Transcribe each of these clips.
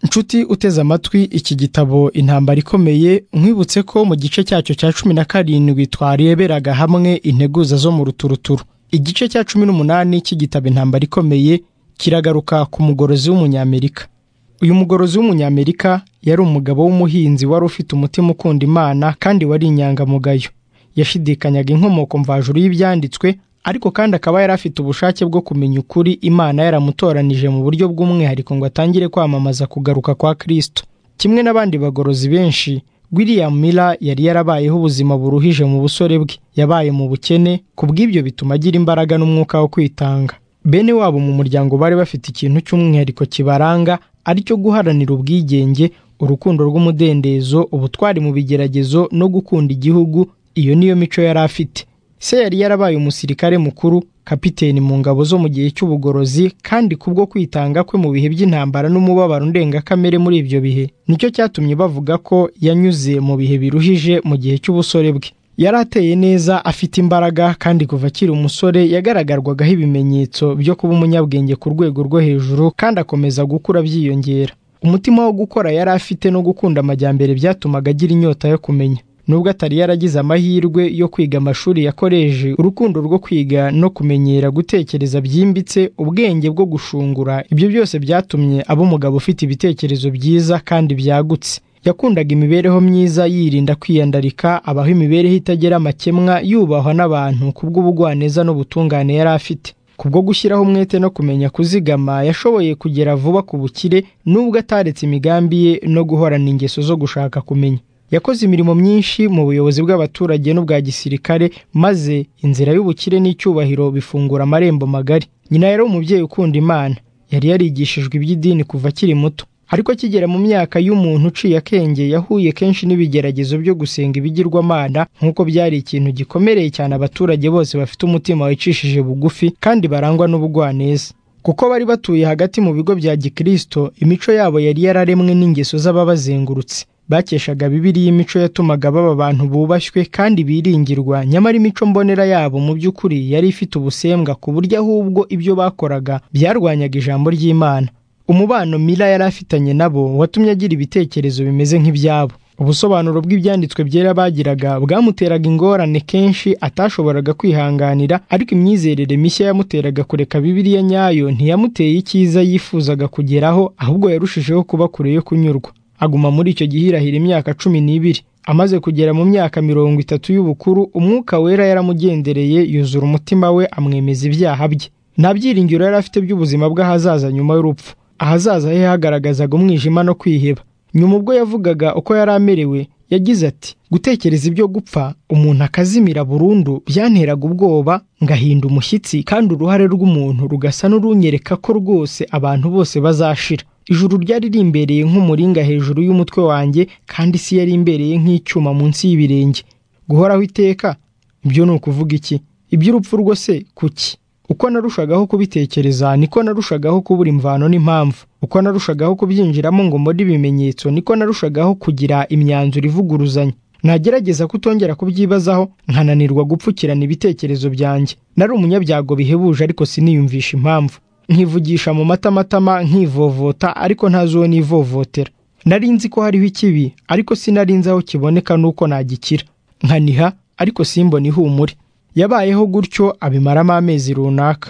nshuti uteze amatwi iki gitabo intambara ikomeye nkwibutse ko mu gice cyacyo cya cumi na karindwi twareberaga hamwe integuza zo mu ruturuturu igice cya cumi n'umunani cy'igitabo intambara ikomeye kiragaruka ku mugorozi w'umunyamerika uyu mugorozi w'umunyamerika yari umugabo w'umuhinzi wari ufite umutima ukunda imana kandi wari inyangamugayo yashidikanyaga inkomoko mvajuru y'ibyanditswe ariko kandi akaba yari afite ubushake bwo kumenya ukuri imana yaramutoranije mu buryo bw'umwihariko ngo atangire kwamamaza kugaruka kwa kirisito kimwe n'abandi bagorozi benshi william miller yari yarabayeho ubuzima buruhije mu busore bwe yabaye mu bukene ku bw'ibyo bituma agira imbaraga n'umwuka wo kwitanga bene wabo mu muryango bari bafite ikintu cy'umwihariko kibaranga aricyo guharanira ubwigenge urukundo rw'umudendezo ubutwari mu bigeragezo no gukunda igihugu iyo niyo mico yari afite se yari yarabaye umusirikare mukuru kapiteni mu ngabo zo mu gihe cy'ubugorozi kandi kubwo kwitanga kwe mu bihe by'intambara n'umubabaro ndengakamere muri ibyo bihe nicyo cyatumye bavuga ko yanyuze mu bihe biruhije mu gihe cy'ubusore bwe yari ateye neza afite imbaraga kandi kuva akiri umusore yagaragarwagaho ibimenyetso byo kuba umunyabwenge ku rwego rwo hejuru kandi akomeza gukura byiyongera umutima wo gukora yari afite no gukunda amajyambere byatumaga agira inyota yo kumenya nubwo atari yaragize amahirwe yo kwiga amashuri yakoreje urukundo rwo kwiga no kumenyera gutekereza byimbitse ubwenge bwo gushungura ibyo byose byatumye aba umugabo ufite ibitekerezo byiza kandi byagutse yakundaga imibereho myiza yirinda kwiyandarika abaho imibereho itagira amakemwa yubahwa n'abantu kubw'ubugwaneza n'ubutungane yari afite kubwo gushyiraho umwete no kumenya kuzigama yashoboye kugera vuba ku bukire nubwo ataretse imigambi ye no guhorana ingeso zo gushaka kumenya yakoze imirimo myinshi mu buyobozi bw'abaturage n'ubwa gisirikare maze inzira y'ubukire n'icyubahiro bifungura amarembo magari nyina yari umubyeyi ukunda imana yari yarigishijwe iby'idini kuva akiri muto ariko akigera mu myaka y'umuntu uciye akenge yahuye kenshi n'ibigeragezo byo gusenga ibigirwamana nk'uko byari ikintu gikomereye cyane abaturage bose bafite umutima wicishije bugufi kandi barangwa n'ubugwaneza kuko bari batuye hagati mu bigo bya gikirisito imico yabo yari yararemwe n'ingeso z'ababazengurutse bakeshaga bibiri y'imico yatumaga baba abantu bubashywe kandi biringirwa nyamara imico mbonera yabo mu by'ukuri yari ifite ubusembwa ku buryo ahubwo ibyo bakoraga byarwanyaga ijambo ry'imana umubano mila yari afitanye nabo watumye agira ibitekerezo bimeze nk'ibyabo ubusobanuro bw'ibyanditswe byera bagiraga bwamuteraga ingorane kenshi atashoboraga kwihanganira ariko imyizerere mishya yamuteraga kureka bibiriya nyayo ntiyamuteye icyiza yifuzaga kugeraho ahubwo yarushijeho kuba kure yo kunyurwa aguma muri icyo gihirahira imyaka cumi n'ibiri amaze kugera mu myaka mirongo itatu y'ubukuru umwuka wera yaramugendereye yuzura umutima we amwemeza ibyaha bye nta byiringiro yari afite by'ubuzima bw'ahazaza nyuma y'urupfu ahazaza he hagaragazaga umwijima no kwiheba nyuma ubwo yavugaga uko yari amerewe yagize ati gutekereza ibyo gupfa umuntu akazimira burundu byanteraga ubwoba ngahinda umushyitsi kandi uruhare rw'umuntu rugasa n'urunyereka ko rwose abantu bose bazashira ijuru ryari rimbereye nk'umuringa hejuru y'umutwe wanjye kandi isi yari imbereye nk'icyuma munsi y'ibirenge guhoraho iteka ibyo ni ukuvuga iki iby'urupfu rwose kuki uko narushagaho kubitekereza niko narushagaho kubura imvano n'impamvu uko narushagaho kubyinjiramo ngo mbone ibimenyetso niko narushagaho kugira imyanzuro ivuguruzanya nagerageza kutongera kubyibazaho nkananirwa gupfukirana ibitekerezo byanjye nari umunyabyago bihebuje ariko siniyumvisha impamvu nkivugisha mu matamatama nkivovota ariko ntazuwo nivovotera nari nzi ko hariho ikibi ariko sinari nzi aho kiboneka n'uko nagikira nkaniha ariko simbona ihumure yabayeho gutyo abimaramo amezi runaka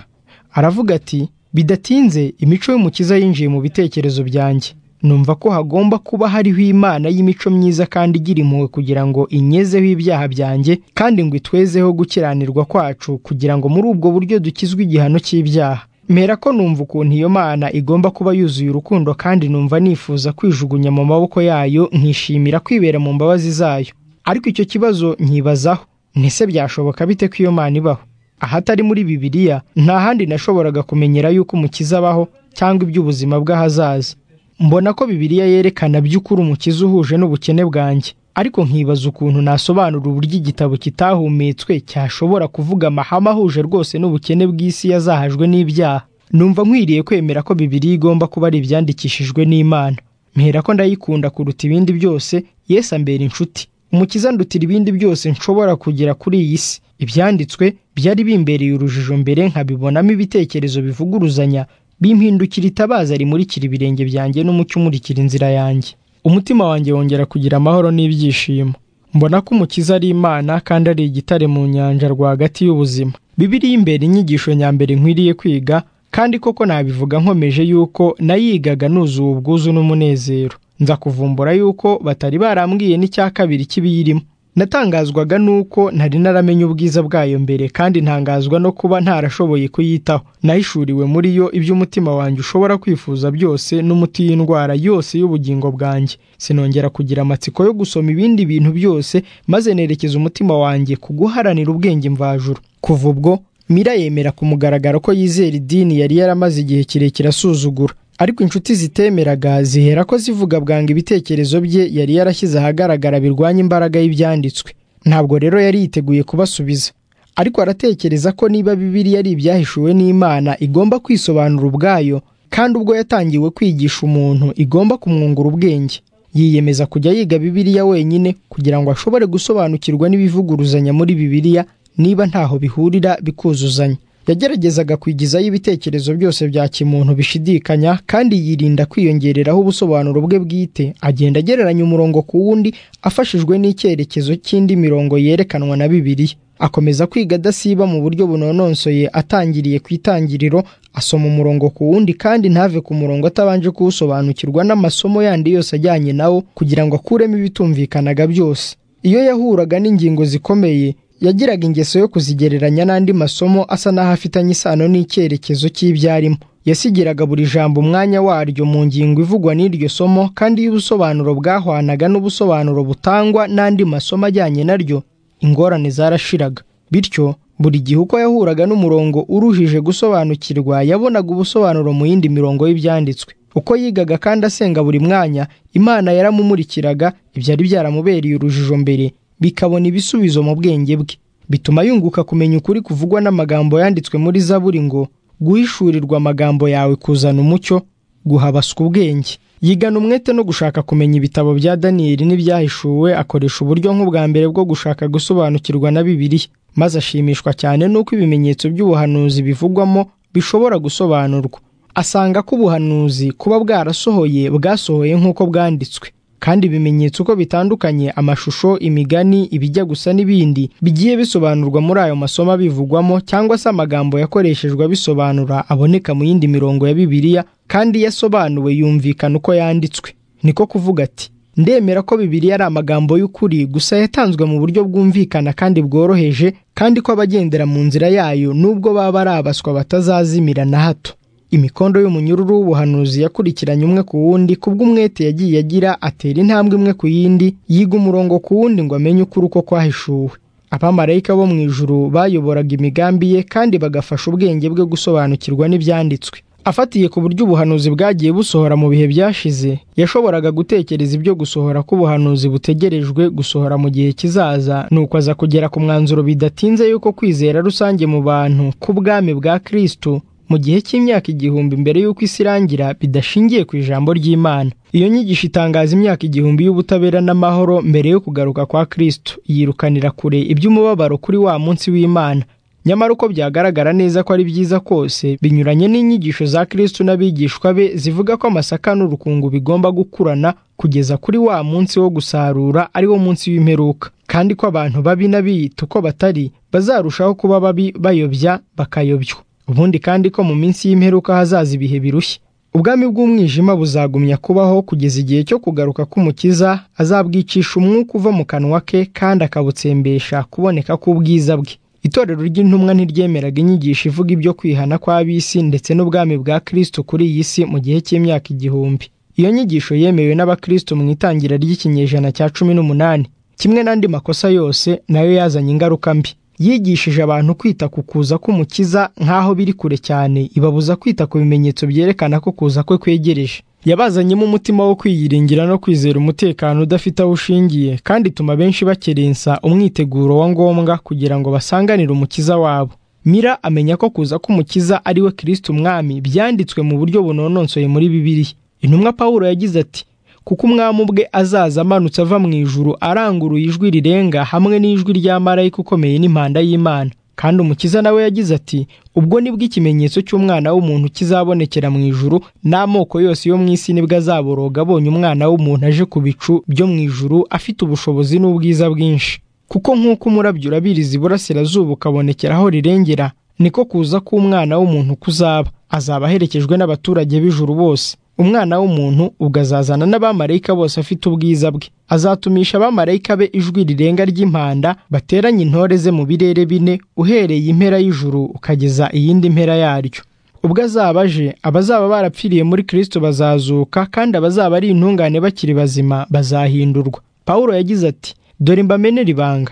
aravuga ati bidatinze imico y'umukiza yinjiye mu bitekerezo byanjye numva ko hagomba kuba hariho imana y'imico myiza kandi igira impuhwe kugira ngo inyezeho ibyaha byanjye kandi ngo itwezeho gukiranirwa kwacu kugira ngo muri ubwo buryo dukizwe igihano cy'ibyaha mera ko numva ukuntu iyo mana igomba kuba yuzuye urukundo kandi numva nifuza kwijugunya mu maboko yayo nkishimira kwibera mu mbabazi zayo ariko icyo kibazo nkibazaho ntese byashoboka bite ko iyo mana ibaho ahatari muri bibiliya nta handi nashoboraga kumenyera yuko umukiza abaho cyangwa iby'ubuzima bw'ahazaza mbona ko bibiliya yerekana by'ukuri umukiza uhuje n'ubukene bwanjye ariko nkibaza ukuntu nasobanura uburyo igitabo kitahumetswe cyashobora kuvuga amahame ahuje rwose n'ubukene bw'isi yazahajwe n'ibyaha numva nkwiriye kwemera ko bibiri igomba kuba ari ibyandikishijwe n'imana mpera ko ndayikunda kuruta ibindi byose Yesu ambera inshuti umukiza ndutira ibindi byose nshobora kugera kuri iyi si ibyanditswe byari bimbereye urujijo mbere nkabibonamo ibitekerezo bivuguruzanya bimpindukira itabaza rimurikira ibirenge byanjye n'umucyo umurikira inzira yanjye umutima wanjye wongera kugira amahoro n'ibyishimo mbona ko umukiza ari imana kandi ari igitare mu nyanja rwagati y'ubuzima bibiriya imbere inyigisho nyambere nkwiriye kwiga kandi koko nabivuga nkomeje yuko nayigaga nuzuye ubwuzu n'umunezero nza kuvumbura yuko batari barambwiye n'icya kabiri cy'ibiyirimo natangazwaga nuko ntari naramenye ubwiza bwayo mbere kandi ntangazwa no kuba ntarashoboye kuyitaho nahishuriwe muri yo ibyo umutima wanjye ushobora kwifuza byose n'umuti w'indwara yose y'ubugingo bwanjye sinongera kugira amatsiko yo gusoma ibindi bintu byose maze nerekeza umutima wanjye ku guharanira ubwenge mvajuru kuva ubwo mira yemera ku mugaragaro ko yizera idini yari yaramaze igihe kirekire asuzugura ariko inshuti zitemeraga zihera ko zivuga bwanga ibitekerezo bye yari yarashyize ahagaragara birwanya imbaraga y'ibyanditswe ntabwo rero yari yiteguye kubasubiza ariko aratekereza ko niba bibiri yari ibyahishuwe n'imana igomba kwisobanura ubwayo kandi ubwo yatangiwe kwigisha umuntu igomba kumwungura ubwenge yiyemeza kujya yiga bibiriya wenyine kugira ngo ashobore gusobanukirwa n'ibivuguruzanya muri bibiriya niba ntaho bihurira bikuzuzanya yageragezaga kwigizayo ibitekerezo byose bya kimuntu bishidikanya kandi yirinda kwiyongereraho ubusobanuro bwe bwite agenda agereranya umurongo ku wundi afashijwe n'icyerekezo cy'indi mirongo yerekanwa na bibiliya akomeza kwiga adasiba mu buryo bunononsoye atangiriye ku itangiriro asoma umurongo ku wundi kandi ntave ku murongo atabanje kuwusobanukirwa n'amasomo yandi yose ajyanye nawo kugira ngo akuremo ibitumvikanaga byose iyo yahuraga n'ingingo zikomeye yagiraga ingeso yo kuzigereranya n'andi masomo asa n'aho afitanye isano n'icyerekezo cy'ibyarimo yasigiraga buri jambo umwanya waryo mu ngingo ivugwa n'iryo somo kandi iyo ubusobanuro bwahwanaga n'ubusobanuro butangwa n'andi masomo ajyanye naryo ingorane zarashiraga bityo buri gihe uko yahuraga n'umurongo uruhije gusobanukirwa yabonaga ubusobanuro mu yindi mirongo y'ibyanditswe uko yigaga kandi asenga buri mwanya imana yaramumurikiraga ibyari byaramubereye urujijo mbere bikabona ibisubizo mu bwenge bwe bituma yunguka kumenya ukuri kuvugwa n'amagambo yanditswe muri zaburi ngo guhishurirwa amagambo yawe kuzana umucyo guhabaswa ubwenge yigana umwete no gushaka kumenya ibitabo bya daniyeli n'ibyahishuwe akoresha uburyo nk'ubwa mbere bwo gushaka gusobanukirwa na bibiliya maze ashimishwa cyane n'uko ibimenyetso by'ubuhanuzi bivugwamo bishobora gusobanurwa asanga ko ubuhanuzi kuba bwarasohoye bwasohoye nk'uko bwanditswe kandi ibimenyetso uko bitandukanye amashusho imigani ibijya gusa n'ibindi bigiye bisobanurwa muri ayo masomo abivugwamo cyangwa se amagambo yakoreshejwe abisobanura aboneka mu yindi mirongo ya bibiliya kandi yasobanuwe yumvikana uko yanditswe niko kuvuga ati ndemera ko bibiliya ari amagambo y'ukuri gusa yatanzwe mu buryo bwumvikana kandi bworoheje kandi ko abagendera mu nzira yayo nubwo baba ari abaswa batazazimira na hato imikondo y'umunyururu w'ubuhanuzi yakurikiranye umwe ku wundi kubw'umwete yagiye agira atera intambwe imwe ku yindi yiga umurongo ku wundi ngo amenye ukuri uko kwahishuwe abamarayika bo mu ijuru bayoboraga imigambi ye kandi bagafasha ubwenge bwe gusobanukirwa n'ibyanditswe afatiye ku buryo ubuhanuzi bwagiye busohora mu bihe byashize yashoboraga gutekereza ibyo gusohora k'ubuhanuzi butegerejwe gusohora mu gihe kizaza nuko aza kugera ku mwanzuro bidatinze y'uko kwizera rusange mu bantu k'ubwami bwa kirisitu mu gihe cy'imyaka igihumbi mbere y'uko isi irangira bidashingiye ku ijambo ry'imana iyo nyigisho itangaza imyaka igihumbi y'ubutabera n'amahoro mbere yo kugaruka kwa kristo yirukanira kure iby'umubabaro kuri wa munsi w'imana nyamara uko byagaragara neza ko ari byiza kose binyuranye n'inyigisho za kristo n'abigishwa be zivuga ko amasaka n'urukungu bigomba gukurana kugeza kuri wa munsi wo gusarura ariwo munsi w'imperuka kandi ko abantu babi n'abiyita uko batari bazarushaho kuba babi bayobya bakayobywa ubundi kandi ko mu minsi y'imperuka hazaza ibihe birushya ubwami bw'umwijima buzagumya kubaho kugeza igihe cyo kugaruka k'umukiza azabwicisha umwuka uva mu kanwa ke kandi akabutsembesha kuboneka k'ubwiza bwe itorero ry'intumwa ntiryemeraga inyigisho ivuga ibyo kwihana kw'ab'isi ndetse n'ubwami bwa kirisito kuri iyi si mu gihe cy'imyaka igihumbi iyo nyigisho yemewe n'abakristo mu itangira ry'ikinyejana cya cumi n'umunani kimwe n'andi makosa yose nayo yazanye ingaruka mbi yigishije abantu kwita ku kuza k'umukiza nk'aho biri kure cyane ibabuza kwita ku bimenyetso byerekana ko kuza kwe kwegereje yabazanyemo umutima wo kwiyiringira no kwizera umutekano udafite aho ushingiye kandi ituma benshi bakerensa umwiteguro wa ngombwa kugira ngo basanganire umukiza wabo mira amenya ko kuza k'umukiza ari we kirisiti umwami byanditswe mu buryo bunononsoye muri bibiliya intumwa pawulo yagize ati kuko umwami ubwe azaza amanutse ava mu ijuru aranguruye ijwi rirenga hamwe n'ijwi rya marayika ukomeye n'impanda y'imana kandi umukiza nawe yagize ati ubwo nibwo ikimenyetso cy'umwana w'umuntu kizabonekera mu ijuru n'amoko yose yo mu isi nibwo azaboroga abonye umwana w'umuntu aje ku bicu byo mu ijuru afite ubushobozi n'ubwiza bwinshi kuko nk'uko umurabyo urabiriza iburasirazuba ukabonekera aho rirengera niko kuza k'umwana w'umuntu kuzaba azaba aherekejwe n'abaturage b'ijuru bose umwana w'umuntu ubwo azazana n'abamarayika bose afite ubwiza bwe azatumisha abamarayika be ijwi rirenga ry'impanda bateranye intore ze mu birere bine uhereye impera y'ijuru ukageza iyindi mpera yaryo ubwo azaba aje abazaba barapfiriye muri kirisito bazazuka kandi abazaba ari intungane bakiri bazima bazahindurwa pawulo yagize ati dore mbamenera ibanga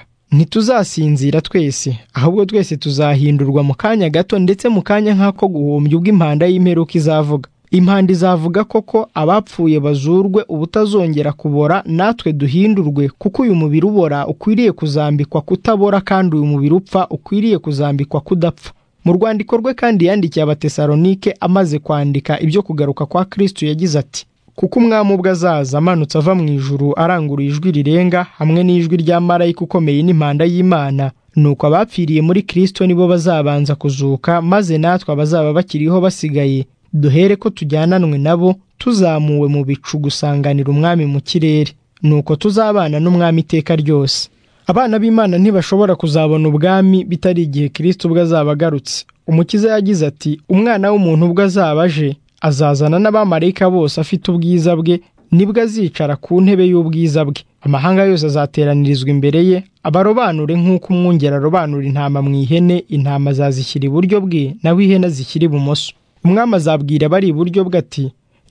ntituzasinzira twese ahubwo twese tuzahindurwa mu kanya gato ndetse mu kanya nk'ako guhumbya ubwo impanda y'imperuka izavuga impanda izavuga koko abapfuye bazurwe ubutazongera kubora natwe duhindurwe kuko uyu mubiri ubora ukwiriye kuzambikwa kutabora kandi uyu mubiri upfa ukwiriye kuzambikwa kudapfa mu rwandiko rwe kandi yandikiye abatesalonike amaze kwandika ibyo kugaruka kwa kristo yagize ati kuko umwami ubwo azaza amanutse ava mu ijuru arangurura ijwi rirenga hamwe n'ijwi rya marayika ukomeye n'impanda y'imana nuko abapfiriye muri kirisito nibo bazabanza kuzuka maze natwe abazaba bakiriho basigaye duhere ko tujyananwe nabo tuzamuwe mu bicu gusanganira umwami mu kirere nuko tuzabana n'umwami iteka ryose abana b'imana ntibashobora kuzabona ubwami bitari igihe kirisito ubwo azaba agarutse umukiza yagize ati umwana w'umuntu ubwo azaba aje azazana n'abamarayika bose afite ubwiza bwe nibwo azicara ku ntebe y'ubwiza bwe amahanga yose azateranirizwa imbere ye abarobanure nk'uko umwungeri arobanura intama mu ihene intama zazishyira iburyo bwe nawe ihene zishyira ibumoso umwami azabwira abari iburyo bwe ati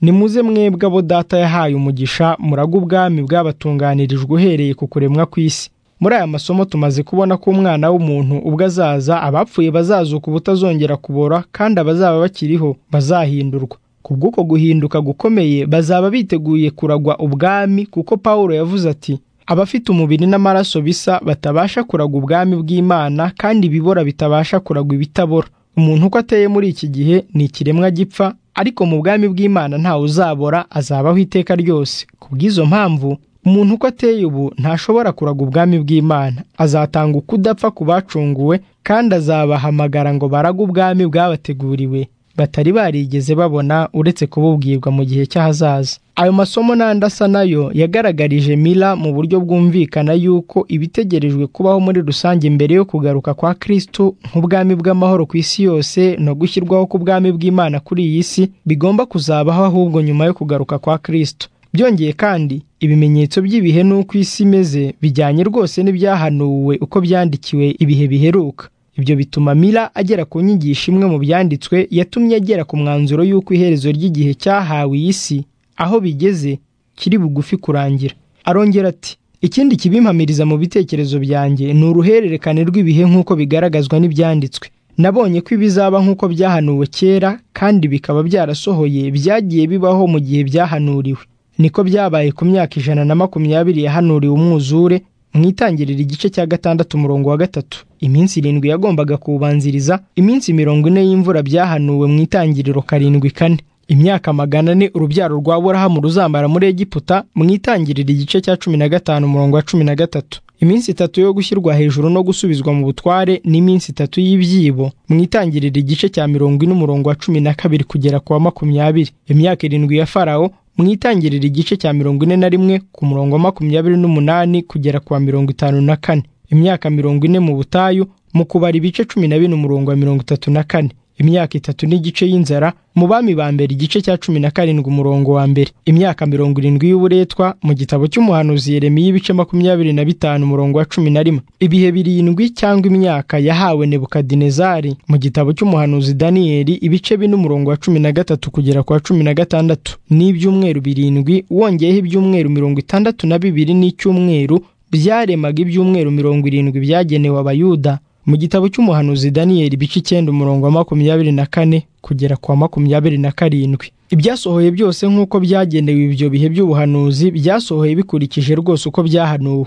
nimuze mwebwe abo data yahaye umugisha muraga ubwami bwabatunganirijwe uhereye ku kuremwa kw'isi muri aya masomo tumaze kubona ko umwana w'umuntu ubwo azaza abapfuye bazazuka ubutazongera kubora kandi abazaba bakiriho bazahindurwa kubw'uko guhinduka gukomeye bazaba biteguye kuragwa ubwami kuko pawulo yavuze ati abafite umubiri n'amaraso bisa batabasha kuragwa ubwami bw'imana kandi ibibora bitabasha kuragwa ibitabora umuntu uko ateye muri iki gihe ni ikiremwa gipfa ariko mu bwami bw'imana ntawe uzabora azabaho iteka ryose kubw'izo mpamvu umuntu uko ateye ubu ntashobora kuraga ubwami bw'imana azatanga ukudapfa ku bacunguwe kandi azabahamagara ngo barage ubwami bwabateguriwe batari barigeze babona uretse kububwirwa mu gihe cy'ahazaza ayo masomo n'andi asa nayo yagaragarije mila mu buryo bwumvikana yuko ibitegerejwe kubaho muri rusange mbere yo kugaruka kwa kristo nk'ubwami bw'amahoro ku isi yose no gushyirwaho k'ubwami bw'imana kuri iyi si bigomba kuzabaho ahubwo nyuma yo kugaruka kwa kristo byongeye kandi ibimenyetso by'ibihe n'uko isi imeze bijyanye rwose n'ibyahanuwe uko byandikiwe ibihe biheruka ibyo bituma mila agera ku nyigisho imwe mu byanditswe yatumye agera ku mwanzuro y'uko iherezo ry'igihe cyahawe iyi si aho bigeze kiri bugufi kurangira arongera ati ikindi kibimpamiriza mu bitekerezo byanjye ni uruhererekane rw'ibihe nk'uko bigaragazwa n'ibyanditswe nabonye ko ibizaba nk'uko byahanuwe kera kandi bikaba byarasohoye byagiye bibaho mu gihe byahanuriwe niko byabaye ku myaka ijana na makumyabiri yahanuriwe umwuzure mu itangirira igice cya gatandatu umurongo wa gatatu iminsi irindwi yagombaga kuwubanziriza iminsi mirongo ine y'imvura byahanuwe mu itangiriro karindwi kane imyaka magana ane urubyaro rwa burahamu ruzambara muri egiputa mu itangirira igice cya cumi na gatanu umurongo wa cumi na gatatu iminsi itatu yo gushyirwa hejuru no gusubizwa mu butware n'iminsi itatu y'ibyibo mu itangirira igice cya mirongo ine umurongo wa cumi na kabiri kugera ku wa makumyabiri imyaka irindwi ya farawo mu itangirira igice cya mirongo ine na rimwe ku murongo wa makumyabiri n'umunani kugera ku wa mirongo itanu na kane imyaka mirongo ine mu butayu mu kubara ibice cumi na bine umurongo wa mirongo itatu na kane imyaka itatu n'igice y'inzara mu bami ba mbere igice cya cumi na karindwi umurongo wa mbere imyaka mirongo irindwi y'uburetwa mu gitabo cy'umuhanuzi yeremiya ibice makumyabiri na bitanu umurongo wa cumi na rimwe ibihe birindwi cyangwa imyaka yahawe nebukadinezari mu gitabo cy'umuhanuzi daniyeli ibice bine umurongo wa cumi na gatatu kugera ku wa cumi na gatandatu n'ibyumweru birindwi wongeyeho ibyumweru mirongo itandatu na bibiri n'icyumweru byaremaga ibyumweru mirongo irindwi byagenewe abayuda mu gitabo cy'umuhanuzi daniyeli ibice icyenda umurongo wa makumyabiri na kane kugera kwa makumyabiri na karindwi ibyasohoye byose nk'uko byagenewe ibyo bihe by'ubuhanuzi byasohoye bikurikije rwose uko byahanuwe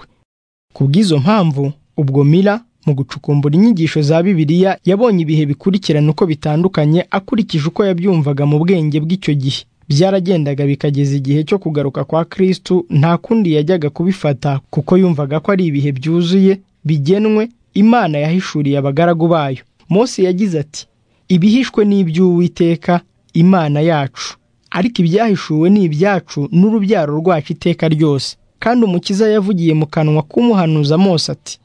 ku bw'izo mpamvu ubwo mira mu gucukumbura inyigisho za bibiliya yabonye ibihe bikurikirana uko bitandukanye akurikije uko yabyumvaga mu bwenge bw'icyo gihe byaragendaga bikageza igihe cyo kugaruka kwa kristu nta kundi yajyaga kubifata kuko yumvaga ko ari ibihe byuzuye bigenwe imana yahishuriye abagaragu bayo Mose yagize ati ibihishwe ni iby'uwiteka imana yacu ariko ibyahishuwe ni ibyacu n'urubyaro rwacu iteka ryose kandi umukiza yavugiye mu kanwa k'umuhanuza Mose ati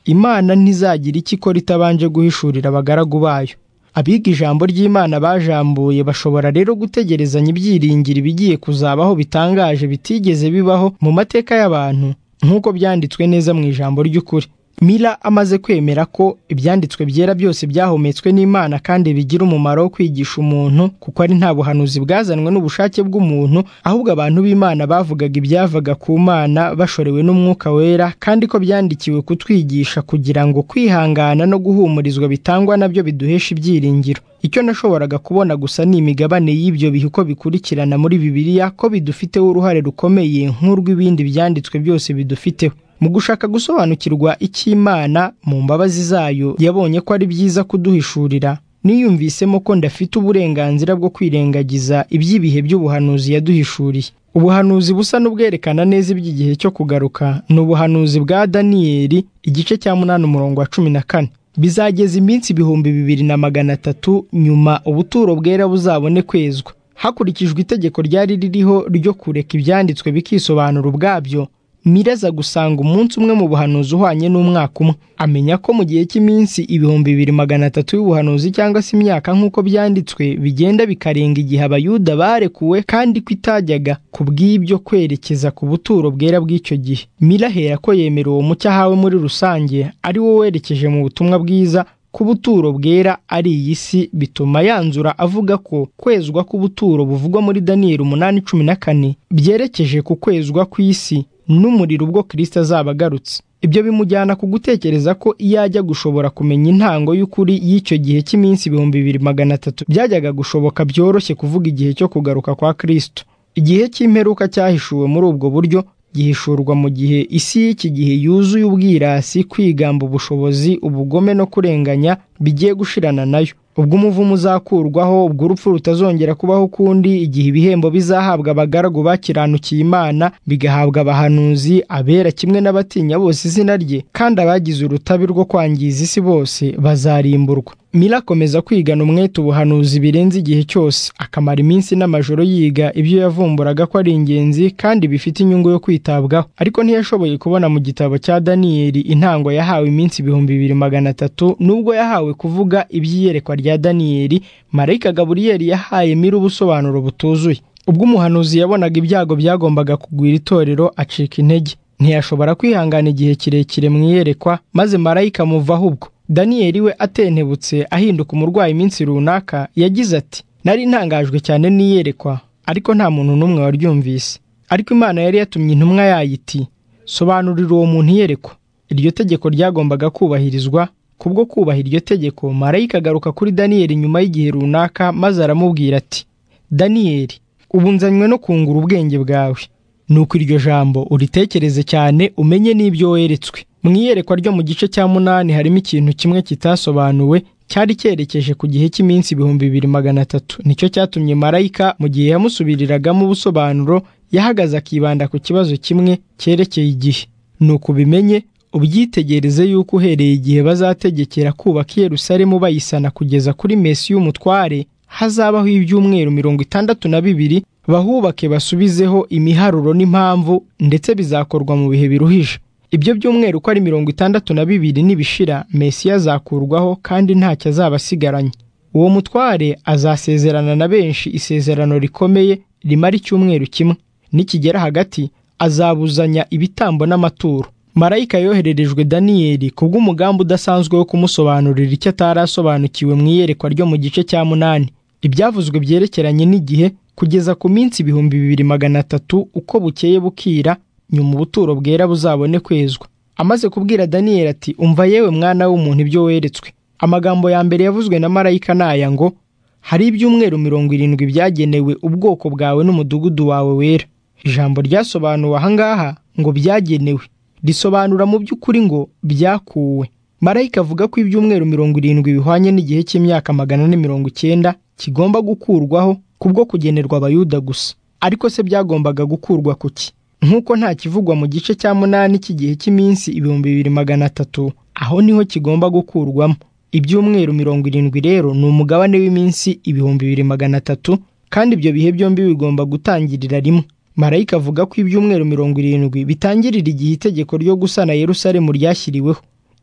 imana ntizagira icyo ikora itabanje guhishurira abagaragu bayo abiga ijambo ry'imana bajambuye bashobora rero gutegerezanya ibyiringiro ibigiye kuzabaho bitangaje bitigeze bibaho mu mateka y'abantu nk'uko byanditswe neza mu ijambo ry'ukuri mila amaze kwemera ko ibyanditswe byera byose byahumetswe n'imana kandi bigira umumaro wo kwigisha umuntu kuko ari nta buhanuzi bwazanwe n'ubushake bw'umuntu ahubwo abantu b'imana bavugaga ibyavaga ku mana bashorewe n'umwuka wera kandi ko byandikiwe kutwigisha kugira ngo kwihangana no guhumurizwa bitangwa nabyo biduhesha ibyiringiro icyo nashoboraga kubona gusa ni imigabane y'ibyo bihe uko bikurikirana muri bibiliya ko bidufiteho uruhare rukomeye nk'urw'ibindi byanditswe byose bidufiteho mu gushaka gusobanukirwa icy'imana mu mbabazi zayo yabonye ko ari byiza kuduhishurira niyumvisemo ko ndafite uburenganzira bwo kwirengagiza iby'ibihe by'ubuhanuzi yaduhishuriye ubuhanuzi busa n'ubwerekana neza iby'igihe cyo kugaruka ni ubuhanuzi bwa daniyeli igice cya munani umurongo wa cumi na kane bizageza iminsi ibihumbi bibiri na magana atatu nyuma ubuturo bwera buzabone kwezwa hakurikijwe itegeko ryari ririho ryo kureka ibyanditswe bikisobanura ubwabyo miraza gusanga umunsi umwe mu buhanuzi uhwanye n'umwaka umwe amenya ko mu gihe cy'iminsi ibihumbi bibiri magana atatu y'ubuhanuzi cyangwa se imyaka nk'uko byanditswe bigenda bikarenga igihe abayuda barekuwe kandi ko itajyaga ku bw'ibyo kwerekeza ku buturo bwera bw'icyo gihe mirahera ko yemera uwo mucyo ahawe muri rusange ari wo werekeje mu butumwa bwiza ku buturo bwera ari iyi si bituma yanzura avuga ko kwezwa k'ubuturo buvugwa muri daniyeli umunani cumi na kane byerekeje ku kwezwa kw'isi n'umuriro ubwo kirisita azaba agarutse ibyo bimujyana ku gutekereza ko iyo ajya gushobora kumenya intango y'ukuri y'icyo gihe cy'iminsi ibihumbi bibiri magana atatu byajyaga gushoboka byoroshye kuvuga igihe cyo kugaruka kwa kirisito igihe cy'imperuka cyahishuwe muri ubwo buryo gihishurwa mu gihe isi y'iki gihe yuzuye ubwirasi kwigamba ubushobozi ubugome no kurenganya bigiye gushirana nayo ubwo umuvumo uzakurwaho ubwo urupfu rutazongera kubaho ukundi igihe ibihembo bizahabwa abagaragu bakiranukiye imana bigahabwa abahanuzi abera kimwe n'abatinya bose izina rye kandi abagize urutabi rwo kwangiza isi bose bazarimburwa mira akomeza kwigana umwete ubuhanuzi birenze igihe cyose akamara iminsi n'amajoro yiga ibyo yavumburaga ko ari ingenzi kandi bifite inyungu yo kwitabwaho ariko ntiyashoboye kubona mu gitabo cya daniyeli intango yahawe iminsi ibihumbi bibiri magana atatu nubwo yahawe kuvuga iby'iyerekwa rya daniyeli marayika gaburiyeli yahaye mira ubusobanuro butuzuye ubwo umuhanuzi yabonaga ibyago byagombaga kugwira itorero acika intege ntiyashobora kwihangana igihe kirekire mu iyerekwa maze marayika amuvaho ubwo daniyeli we atentebutse ahinduka umurwayi iminsi runaka yagize ati nari ntangajwe cyane n'iyerekwa ariko nta muntu n'umwe waryumvise ariko imana yari yatumye intumwa yayo iti sobanurira uwo muntu iyerekwa iryo tegeko ryagombaga kubahirizwa kubwo kubaha iryo tegeko marayika agaruka kuri daniyeli nyuma y'igihe runaka maze aramubwira ati daniyeli ubu nzanywe no kungura ubwenge bwawe nuko iryo jambo uritekereze cyane umenye n'ibyo weretswe mu iyerekwa ryo mu gice cya munani harimo ikintu kimwe kitasobanuwe cyari cyerekeje ku gihe cy'iminsi ibihumbi bibiri magana atatu nicyo cyatumye marayika mu gihe yamusubiriragamo ubusobanuro yahagaze akibanda ku kibazo kimwe cyerekeye igihe ni ukubimenye ubyitegereze yuko uhereye igihe bazategekera kubaka i Yerusalemu bayisana kugeza kuri mesi y'umutware hazabaho ibyumweru mirongo itandatu na bibiri bahubake basubizeho imiharuro n'impamvu ndetse bizakorwa mu bihe biruhije ibyo by'umweru ko ari mirongo itandatu na bibiri nibishira mesiya azakurwaho kandi ntacyo azaba asigaranye uwo mutware azasezerana na benshi isezerano rikomeye rimara icyumweru kimwe nikigera hagati azabuzanya ibitambo n'amaturo marayika yohererejwe daniyeli kubw'umugambi udasanzwe wo kumusobanurira icyo atari asobanukiwe mu iyerekwa ryo mu gice cya munani ibyavuzwe byerekeranye n'igihe kugeza ku minsi ibihumbi bibiri magana atatu uko bukeye bukira nyuma ubuturo bwera buzabone kwezwa amaze kubwira daniyeli ati umva yewe mwana w'umuntu ibyo weretswe amagambo ya mbere yavuzwe na marayika ni aya ngo hari ibyumweru mirongo irindwi byagenewe ubwoko bwawe n'umudugudu wawe wera ijambo ryasobanuwe aha ngaha ngo byagenewe risobanura mu by'ukuri ngo byakuwe marayika avuga ko ibyumweru mirongo irindwi bihwanye n'igihe cy'imyaka magana ane mirongo icyenda kigomba gukurwaho kubwo kugenerwa abayuda gusa ariko se byagombaga gukurwa ku ki nk'uko nta kivugwa mu gice cya munani cy'igihe cy'iminsi ibihumbi bibiri magana atatu aho niho kigomba gukurwamo ibyumweru mirongo irindwi rero ni umugabane w'iminsi ibihumbi bibiri magana atatu kandi ibyo bihe byombi bigomba gutangirira rimwe marayika avuga ko ibyumweru mirongo irindwi bitangirira igihe itegeko ryo gusana yerusalemu ryashyiriweho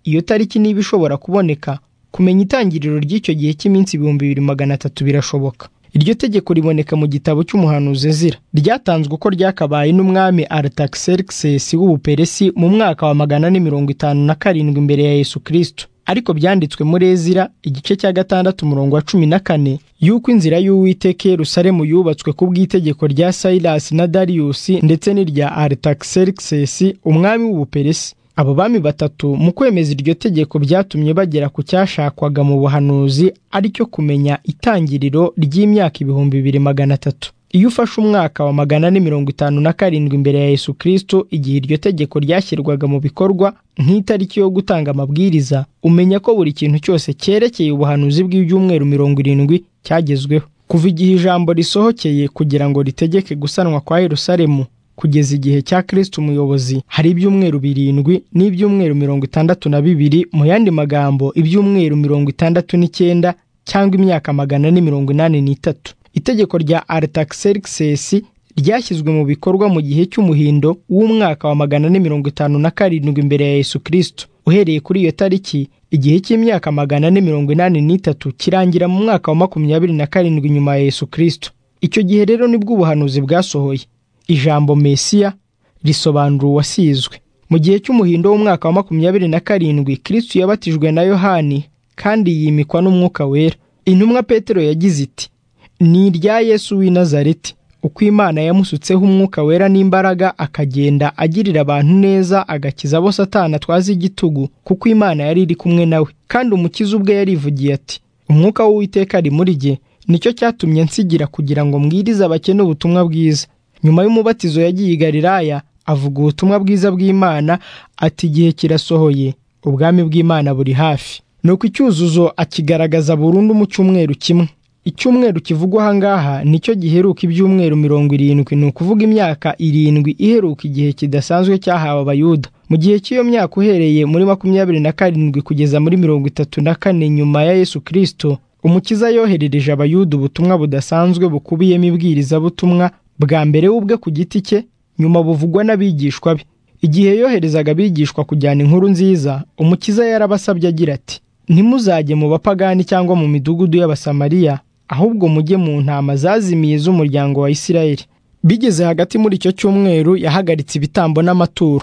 iyo tariki niba ishobora kuboneka kumenya itangiriro ry'icyo gihe cy'iminsi ibihumbi bibiri magana atatu birashoboka iryo tegeko riboneka mu gitabo cy'umuhanuzi ezira ryatanzwe uko ryakabaye n'umwami aritaxerxes w'ubuperesi mu mwaka wa magana ane mirongo itanu na karindwi imbere ya yesu kirisito ariko byanditswe muri ezira igice cya gatandatu umurongo wa cumi na kane y'uko inzira y'uwiteka yerusalemu yubatswe ku bw'itegeko rya sayirasi na dariyusi ndetse n'irya aritaxerxes umwami w'ubuperesi abo bami batatu mu kwemeza iryo tegeko byatumye bagera ku cyashakwaga mu buhanuzi ari cyo kumenya itangiriro ry'imyaka ibihumbi bibiri magana atatu iyo ufashe umwaka wa magana ane mirongo itanu na karindwi imbere ya yesu kirisito igihe iryo tegeko ryashyirwaga mu bikorwa nk'itariki yo gutanga amabwiriza umenya ko buri kintu cyose cyerekeye ubuhanuzi bw'ibyumweru mirongo irindwi cyagezweho kuva igihe ijambo risohokeye kugira ngo ritegeke gusanwa kwa yerusalemu kugeza igihe cya kirisito umuyobozi hari ibyumweru birindwi n'ibyumweru mirongo itandatu na bibiri mu yandi magambo ibyumweru mirongo itandatu n'icyenda cyangwa imyaka magana ane mirongo inani n'itatu itegeko rya aritaxerxes ryashyizwe mu bikorwa mu gihe cy'umuhindo w'umwaka wa magana ane mirongo itanu na karindwi imbere ya yesu kirisito uhereye kuri iyo tariki igihe cy'imyaka magana ane mirongo inani n'itatu kirangira mu mwaka wa makumyabiri na karindwi nyuma ya yesu kirisito icyo gihe rero nibwo ubuhanuzi bwasohoye ijambo mesiya risobanura uwasizwe mu gihe cy'umuhindo w'umwaka wa makumyabiri na karindwi kirisito yabatijwe na yohani kandi yimikwa n'umwuka wera intumwa petero yagize iti ni irya yesu w'i nazareti uko imana yamusutseho umwuka wera n'imbaraga akagenda agirira abantu neza agakiza abo satana atwaza igitugu kuko imana yari iri kumwe nawe kandi umukiza ubwe yarivugiye ati umwuka w'uwiteka ari muri jye nicyo cyatumye nsigira kugira ngo mbwirize abakene ubutumwa bwiza nyuma y'umubatizo yagiye i galilaya avuga ubutumwa bwiza bw'imana ati igihe kirasohoye ubwami bw'imana buri hafi nuko icyuzuzo akigaragaza burundu mu cyumweru kimwe icyumweru kivugwa ahangaha nicyo giheruka ibyumweru mirongo irindwi ni ukuvuga imyaka irindwi iheruka igihe kidasanzwe cyahawe abayuda mu gihe cy'iyo myaka uhereye muri makumyabiri na karindwi kugeza muri mirongo itatu na kane nyuma ya yesu kirisito umukiza yoherereje abayuda ubutumwa budasanzwe bukubiyemo ibwirizabutumwa bwa mbere ubwe ku giti cye nyuma buvugwa n'abigishwa be igihe yoherezaga abigishwa kujyana inkuru nziza umukiza yarabasabye agira ati ntimuzajye mu bapagani cyangwa mu midugudu y'abasamariya ahubwo mujye mu ntama zazimiye z'umuryango wa isirayeli bigeze hagati muri icyo cyumweru yahagaritse ibitambo n'amaturo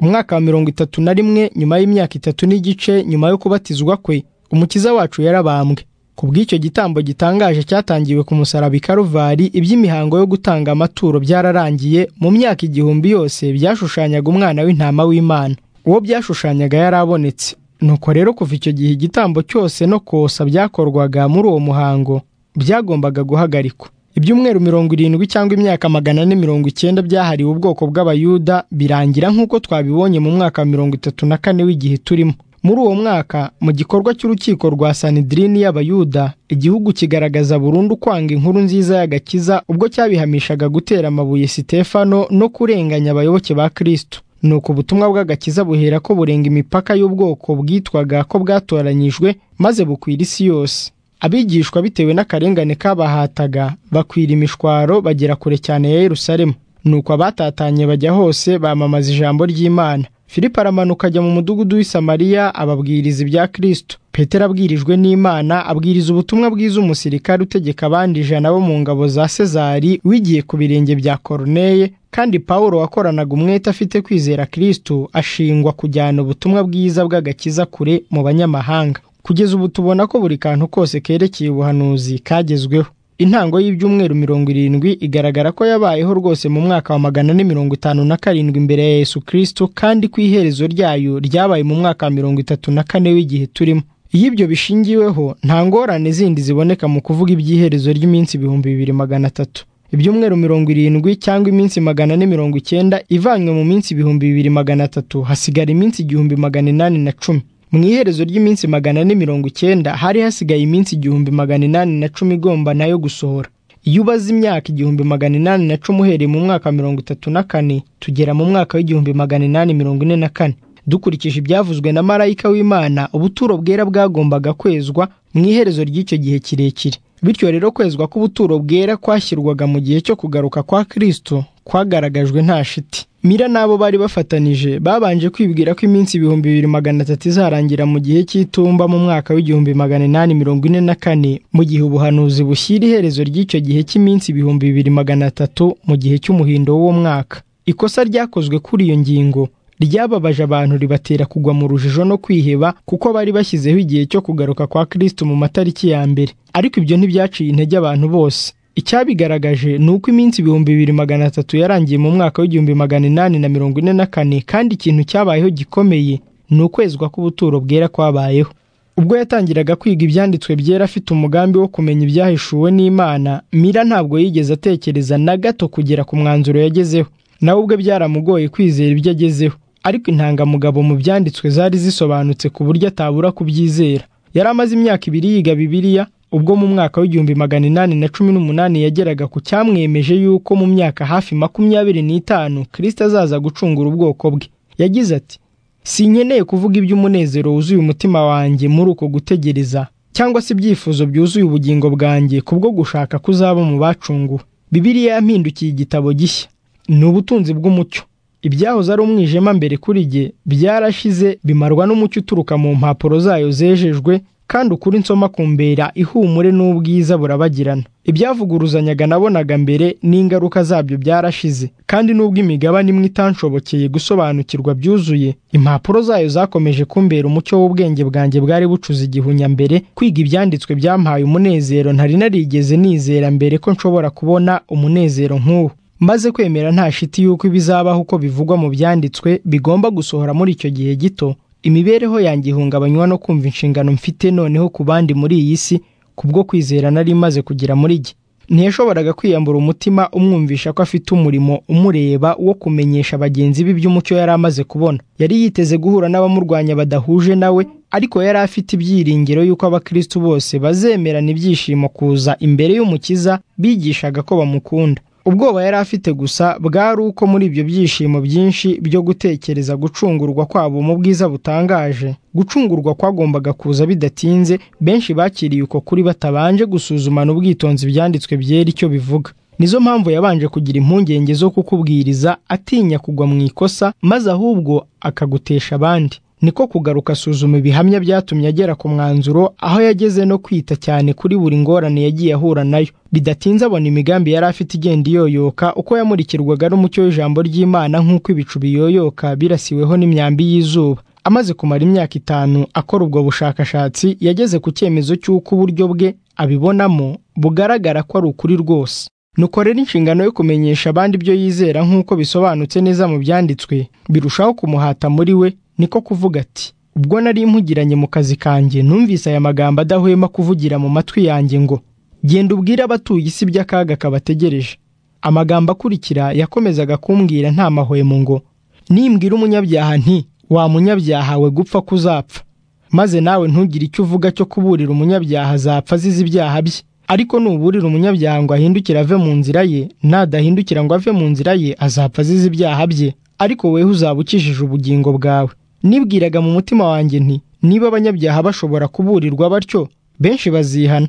umwaka wa mirongo itatu na rimwe nyuma y'imyaka itatu n'igice nyuma yo kubatizwa kwe umukiza wacu yarabambwe ku bw'icyo gitambo gitangaje cyatangiwe ku musaraba i karuvari iby'imihango yo gutanga amaturo byararangiye mu myaka igihumbi yose byashushanyaga umwana w'intama w'imana uwo byashushanyaga yarabonetse nuko rero kuva icyo gihe igitambo cyose no kosa byakorwaga muri uwo muhango byagombaga guhagarikwa ibyumweru mirongo irindwi cyangwa imyaka magana ane mirongo icyenda byahariwe ubwoko bw'abayuda birangira nk'uko twabibonye mu mwaka wa mirongo itatu na kane w'igihe turimo muri uwo mwaka mu gikorwa cy'urukiko rwa sanidirini y'abayuda igihugu kigaragaza burundu kwanga inkuru nziza y'agakiza ubwo cyabihamishaga gutera amabuye sitefano no kurenganya abayoboke ba kirisito nuko ubutumwa bw'agakiza buhera ko burenga imipaka y'ubwoko bwitwaga ko bwatoranyijwe maze bukwira isi yose abigishwa bitewe n'akarengane kabahataga bakwira imishwaro bagera kure cyane ya yerusalemu nuko abatatanye bajya hose bamamaza ijambo ry'imana filipo aramanuka ajya mu mudugudu w'i samariya ababwiriza ibya kirisito petero abwirijwe n'imana abwiriza ubutumwa bwiza umusirikare utegeka abandi ijana bo mu ngabo za sezari wigiye ku birenge bya koroneye kandi pawulo wakoranaga umwete afite kwizera kirisito ashingwa kujyana ubutumwa bwiza bw'agakiza kure mu banyamahanga kugeza ubu tubona ko buri kantu kose kerekeye ubuhanuzi kagezweho intango y'ibyumweru mirongo irindwi igaragara ko yabayeho rwose mu mwaka wa magana ane mirongo itanu na karindwi imbere ya yesu kirisito kandi ku iherezo ryayo ryabaye mu mwaka wa mirongo itatu na kane w'igihe turimo iyo ibyo bishingiweho nta ngorane zindi ziboneka mu kuvuga iby'iherezo ry'iminsi ibihumbi bibiri magana atatu ibyumweru mirongo irindwi cyangwa iminsi magana ane mirongo icyenda ivanywe mu minsi ibihumbi bibiri magana atatu hasigara iminsi igihumbi magana inani na cumi mu iherezo ry'iminsi magana ane mirongo icyenda hari hasigaye iminsi igihumbi magana inani na cumi igomba nayo gusohora iyo ubaze imyaka igihumbi magana inani na cumi uhereye mu mwaka mirongo itatu na kane tugera mu mwaka w'igihumbi magana inani mirongo ine na kane dukurikije ibyavuzwe na marayika w'imana ubuturo bwera bwagombaga kwezwa mu iherezo ry'icyo gihe kirekire bityo rero kwezwa k'ubuturo bwera kwashyirwaga mu gihe cyo kugaruka kwa kirisito kwagaragajwe nta shiti mira n'abo bari bafatanije babanje kwibwira ko iminsi ibihumbi bibiri magana atatu izarangira mu gihe cy'itumba mu mwaka w'igihumbi magana inani mirongo ine na kane mu gihe ubuhanuzi bushyira iherezo ry'icyo gihe cy'iminsi ibihumbi bibiri magana atatu mu gihe cy'umuhindo w'uwo mwaka ikosa ryakozwe kuri iyo ngingo ryababaje abantu ribatera kugwa mu rujijo no kwiheba kuko bari bashyizeho igihe cyo kugaruka kwa kirisito mu matariki ya mbere ariko ibyo ntibyaciye intege abantu bose icyabigaragaje ni uko iminsi ibihumbi bibiri magana atatu yarangiye mu mwaka w'igihumbi magana inani na mirongo ine na kane kandi ikintu cyabayeho gikomeye ni ukwezwa k'ubuturo bwera kwabayeho ubwo yatangiraga kwiga ibyanditswe byera afite umugambi wo kumenya ibyahishuwe n'imana mira ntabwo yigeze atekereza na gato kugera ku mwanzuro yagezeho nawe ubwe byaramugoye kwizera ibyo agezeho ariko intangamugabo mu byanditswe zari zisobanutse ku buryo atabura kubyizera yari amaze imyaka ibiri yiga bibiliya ubwo mu mwaka w'igihumbi magana inani na cumi n'umunani yageraga ku cyamwemeje y'uko mu myaka hafi makumyabiri n'itanu kirisita azaza gucungura ubwoko bwe yagize ati sinkeneye kuvuga iby'umunezero wuzuye umutima wanjye muri uko gutegereza cyangwa se ibyifuzo byuzuye ubugingo bwanjye kubwo gushaka kuzaba mu bacunguwe bibiliya yampindukiye igitabo gishya ni ubutunzi bw'umucyo ibyahoze ari umwijima mbere kuri jye byarashize bimarwa n'umucyo uturuka mu mpapuro zayo zejejwe kandi ukuri nsoma kumbera ihumure n'ubwiza burabagirana ibyavuguruzanyaga nabonaga mbere n'ingaruka zabyo byarashize kandi n'ubwo imigabane imwe itanshobokeye gusobanukirwa byuzuye impapuro zayo zakomeje kumbera umucyo w'ubwenge bwanjye bwari bucuze igihunya mbere kwiga ibyanditswe byampaye umunezero ntari narigeze nizera mbere ko nshobora kubona umunezero nk'uwo maze kwemera nta shiti y'uko ibizabaho uko bivugwa mu byanditswe bigomba gusohora muri icyo gihe gito imibereho yanjye ihungabanywa no kumva inshingano mfite noneho ku bandi muri iyi si kubwo kwizera nari imaze kugera muri jye ntiyashoboraga kwiyambura umutima umwumvisha ko afite umurimo umureba wo kumenyesha bagenzi be iby'umucyo yari amaze kubona yari yiteze guhura n'abamurwanya badahuje nawe ariko yari afite ibyiringiro y'uko abakristu bose bazemerana ibyishimo kuza imbere y'umukiza bigishaga ko bamukunda ubwoba yari afite gusa bwari uko muri ibyo byishimo byinshi byo gutekereza gucungurwa kwabo mu bwiza butangaje gucungurwa kwagombaga kuza bidatinze benshi bakiriye uko kuri batabanje gusuzumana ubwitonzi ibyanditswe byera icyo bivuga nizo mpamvu yabanje kugira impungenge zo kukubwiriza atinya kugwa mu ikosa maze ahubwo akagutesha abandi niko kugaruka asuzuma ibihamya byatumye agera ku mwanzuro aho yageze no kwita cyane kuri buri ngorane yagiye ahura nayo bidatinze abona imigambi yari afite igenda iyoyoka uko yamurikirwaga n'umucyo w'ijambo ry'imana nk'uko ibicu biyoyoka birasiweho n'imyambi y'izuba amaze kumara imyaka itanu akora ubwo bushakashatsi yageze ku cyemezo cy'uko uburyo bwe abibonamo bugaragara ko ari ukuri rwose nukorera inshingano yo kumenyesha abandi ibyo yizera nk'uko bisobanutse neza mu byanditswe birushaho kumuhata muri we niko kuvuga ati ubwo nari impugiranye mu kazi kanjye numvise aya magambo adahwema kuvugira mu matwi yanjye ngo genda ubwire abatuye isi by'akaga kabategereje amagambo akurikira yakomezaga kumbwira nta mahwemo ngo nimbwira umunyabyaha nti wa munyabyaha we gupfa kuzapfa maze nawe ntugire icyo uvuga cyo kuburira umunyabyaha azapfa azize ibyaha bye ariko nuburira umunyabyaha ngo ahindukire ave mu nzira ye nadahindukira ngo ave mu nzira ye azapfa azize ibyaha bye ariko weho uzaba ukijije ubugingo bwawe nibwiraga mu mutima wanjye nti niba abanyabyaha bashobora kuburirwa batyo benshi bazihana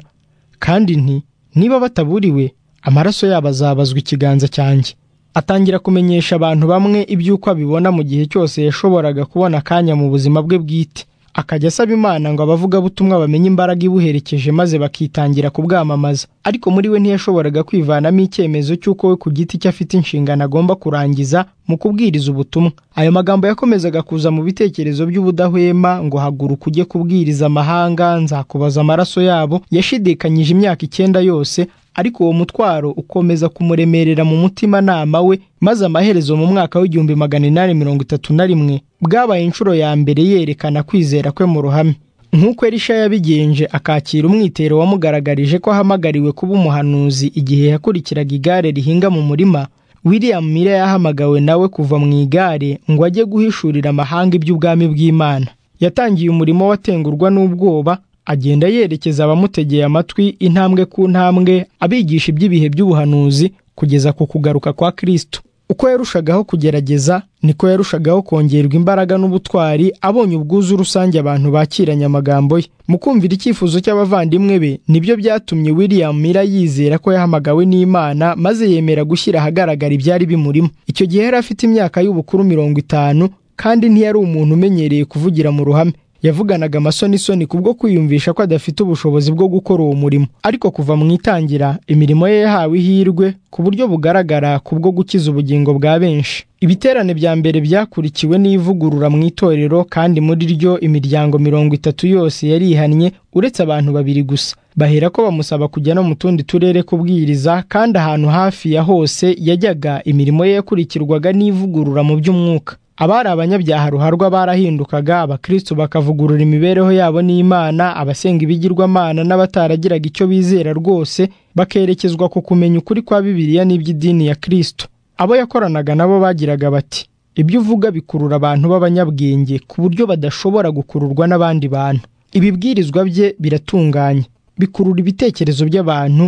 kandi nti niba bataburiwe amaraso yabo azabazwa ikiganza cyanjye atangira kumenyesha abantu bamwe iby'uko abibona mu gihe cyose yashoboraga kubona akanya mu buzima bwe bwite akajya asaba imana ngo abavugabutumwa bamenye imbaraga ibuherekeje maze bakitangira kubwamamaza ariko muri we ntiyashoboraga kwivanamo icyemezo cy'uko we ku giti cye afite inshingano agomba kurangiza mu kubwiriza ubutumwa ayo magambo yakomezaga kuza mu bitekerezo by'ubudahwema ngo haguruka ujye kubwiriza amahanga nzakubaza amaraso yabo yashidikanyije imyaka icyenda yose ariko uwo mutwaro ukomeza kumuremerera mu mutimanama we maze amaherezo mu mwaka w'igihumbi magana inani mirongo itatu na rimwe bwabaye inshuro ya mbere yerekana kwizera kwe mu ruhame nk'uko erisha yabigenje akakira umwitero wamugaragarije ko ahamagariwe kuba umuhanuzi igihe yakurikiraga igare rihinga mu murima william mire yahamagawe nawe kuva mu igare ngo ajye guhishurira amahanga iby'ubwami bw'imana yatangiye umurimo watengurwa n'ubwoba agenda yerekeza abamutegeye amatwi intambwe ku ntambwe abigisha iby'ibihe by'ubuhanuzi kugeza ku kugaruka kwa kirisito uko yarushagaho kugerageza niko yarushagaho kongerwa imbaraga n'ubutwari abonye ubwuzu rusange abantu bakiranye amagambo ye mu kumvira icyifuzo cy'abavandimwe be nibyo byatumye william mira yizera ko yahamagawe n'imana maze yemera gushyira ahagaragara ibyari bimurimo icyo gihe yari afite imyaka y'ubukuru mirongo itanu kandi ntiyari umuntu umenyereye kuvugira mu ruhame yavuganaga amasonisoni kubwo kwiyumvisha ko adafite ubushobozi bwo gukora uwo murimo ariko kuva mu itangira imirimo ye yahawe ihirwe ku buryo bugaragara kubwo gukiza ubugingo bwa benshi ibiterane bya mbere byakurikiwe n'ivugurura mu itorero kandi muri ryo imiryango mirongo itatu yose yari ihannye uretse abantu babiri gusa bahera ko bamusaba kujya no mu tundi turere kubwiriza kandi ahantu hafi ya hose yajyaga imirimo ye yakurikirwaga n'ivugurura mu by'umwuka abari abanyabyaha ruharwa barahindukaga abakristu bakavugurura imibereho yabo n'imana abasenga ibigirwamana n'abataragiraga icyo bizera rwose bakerekezwa ku kumenya ukuri kwa bibiliya n'iby'idini ya kristo abo yakoranaga nabo bagiraga bati ibyo uvuga bikurura abantu b'abanyabwenge ku buryo badashobora gukururwa n'abandi bantu ibibwirizwa bye biratunganye bikurura ibitekerezo by'abantu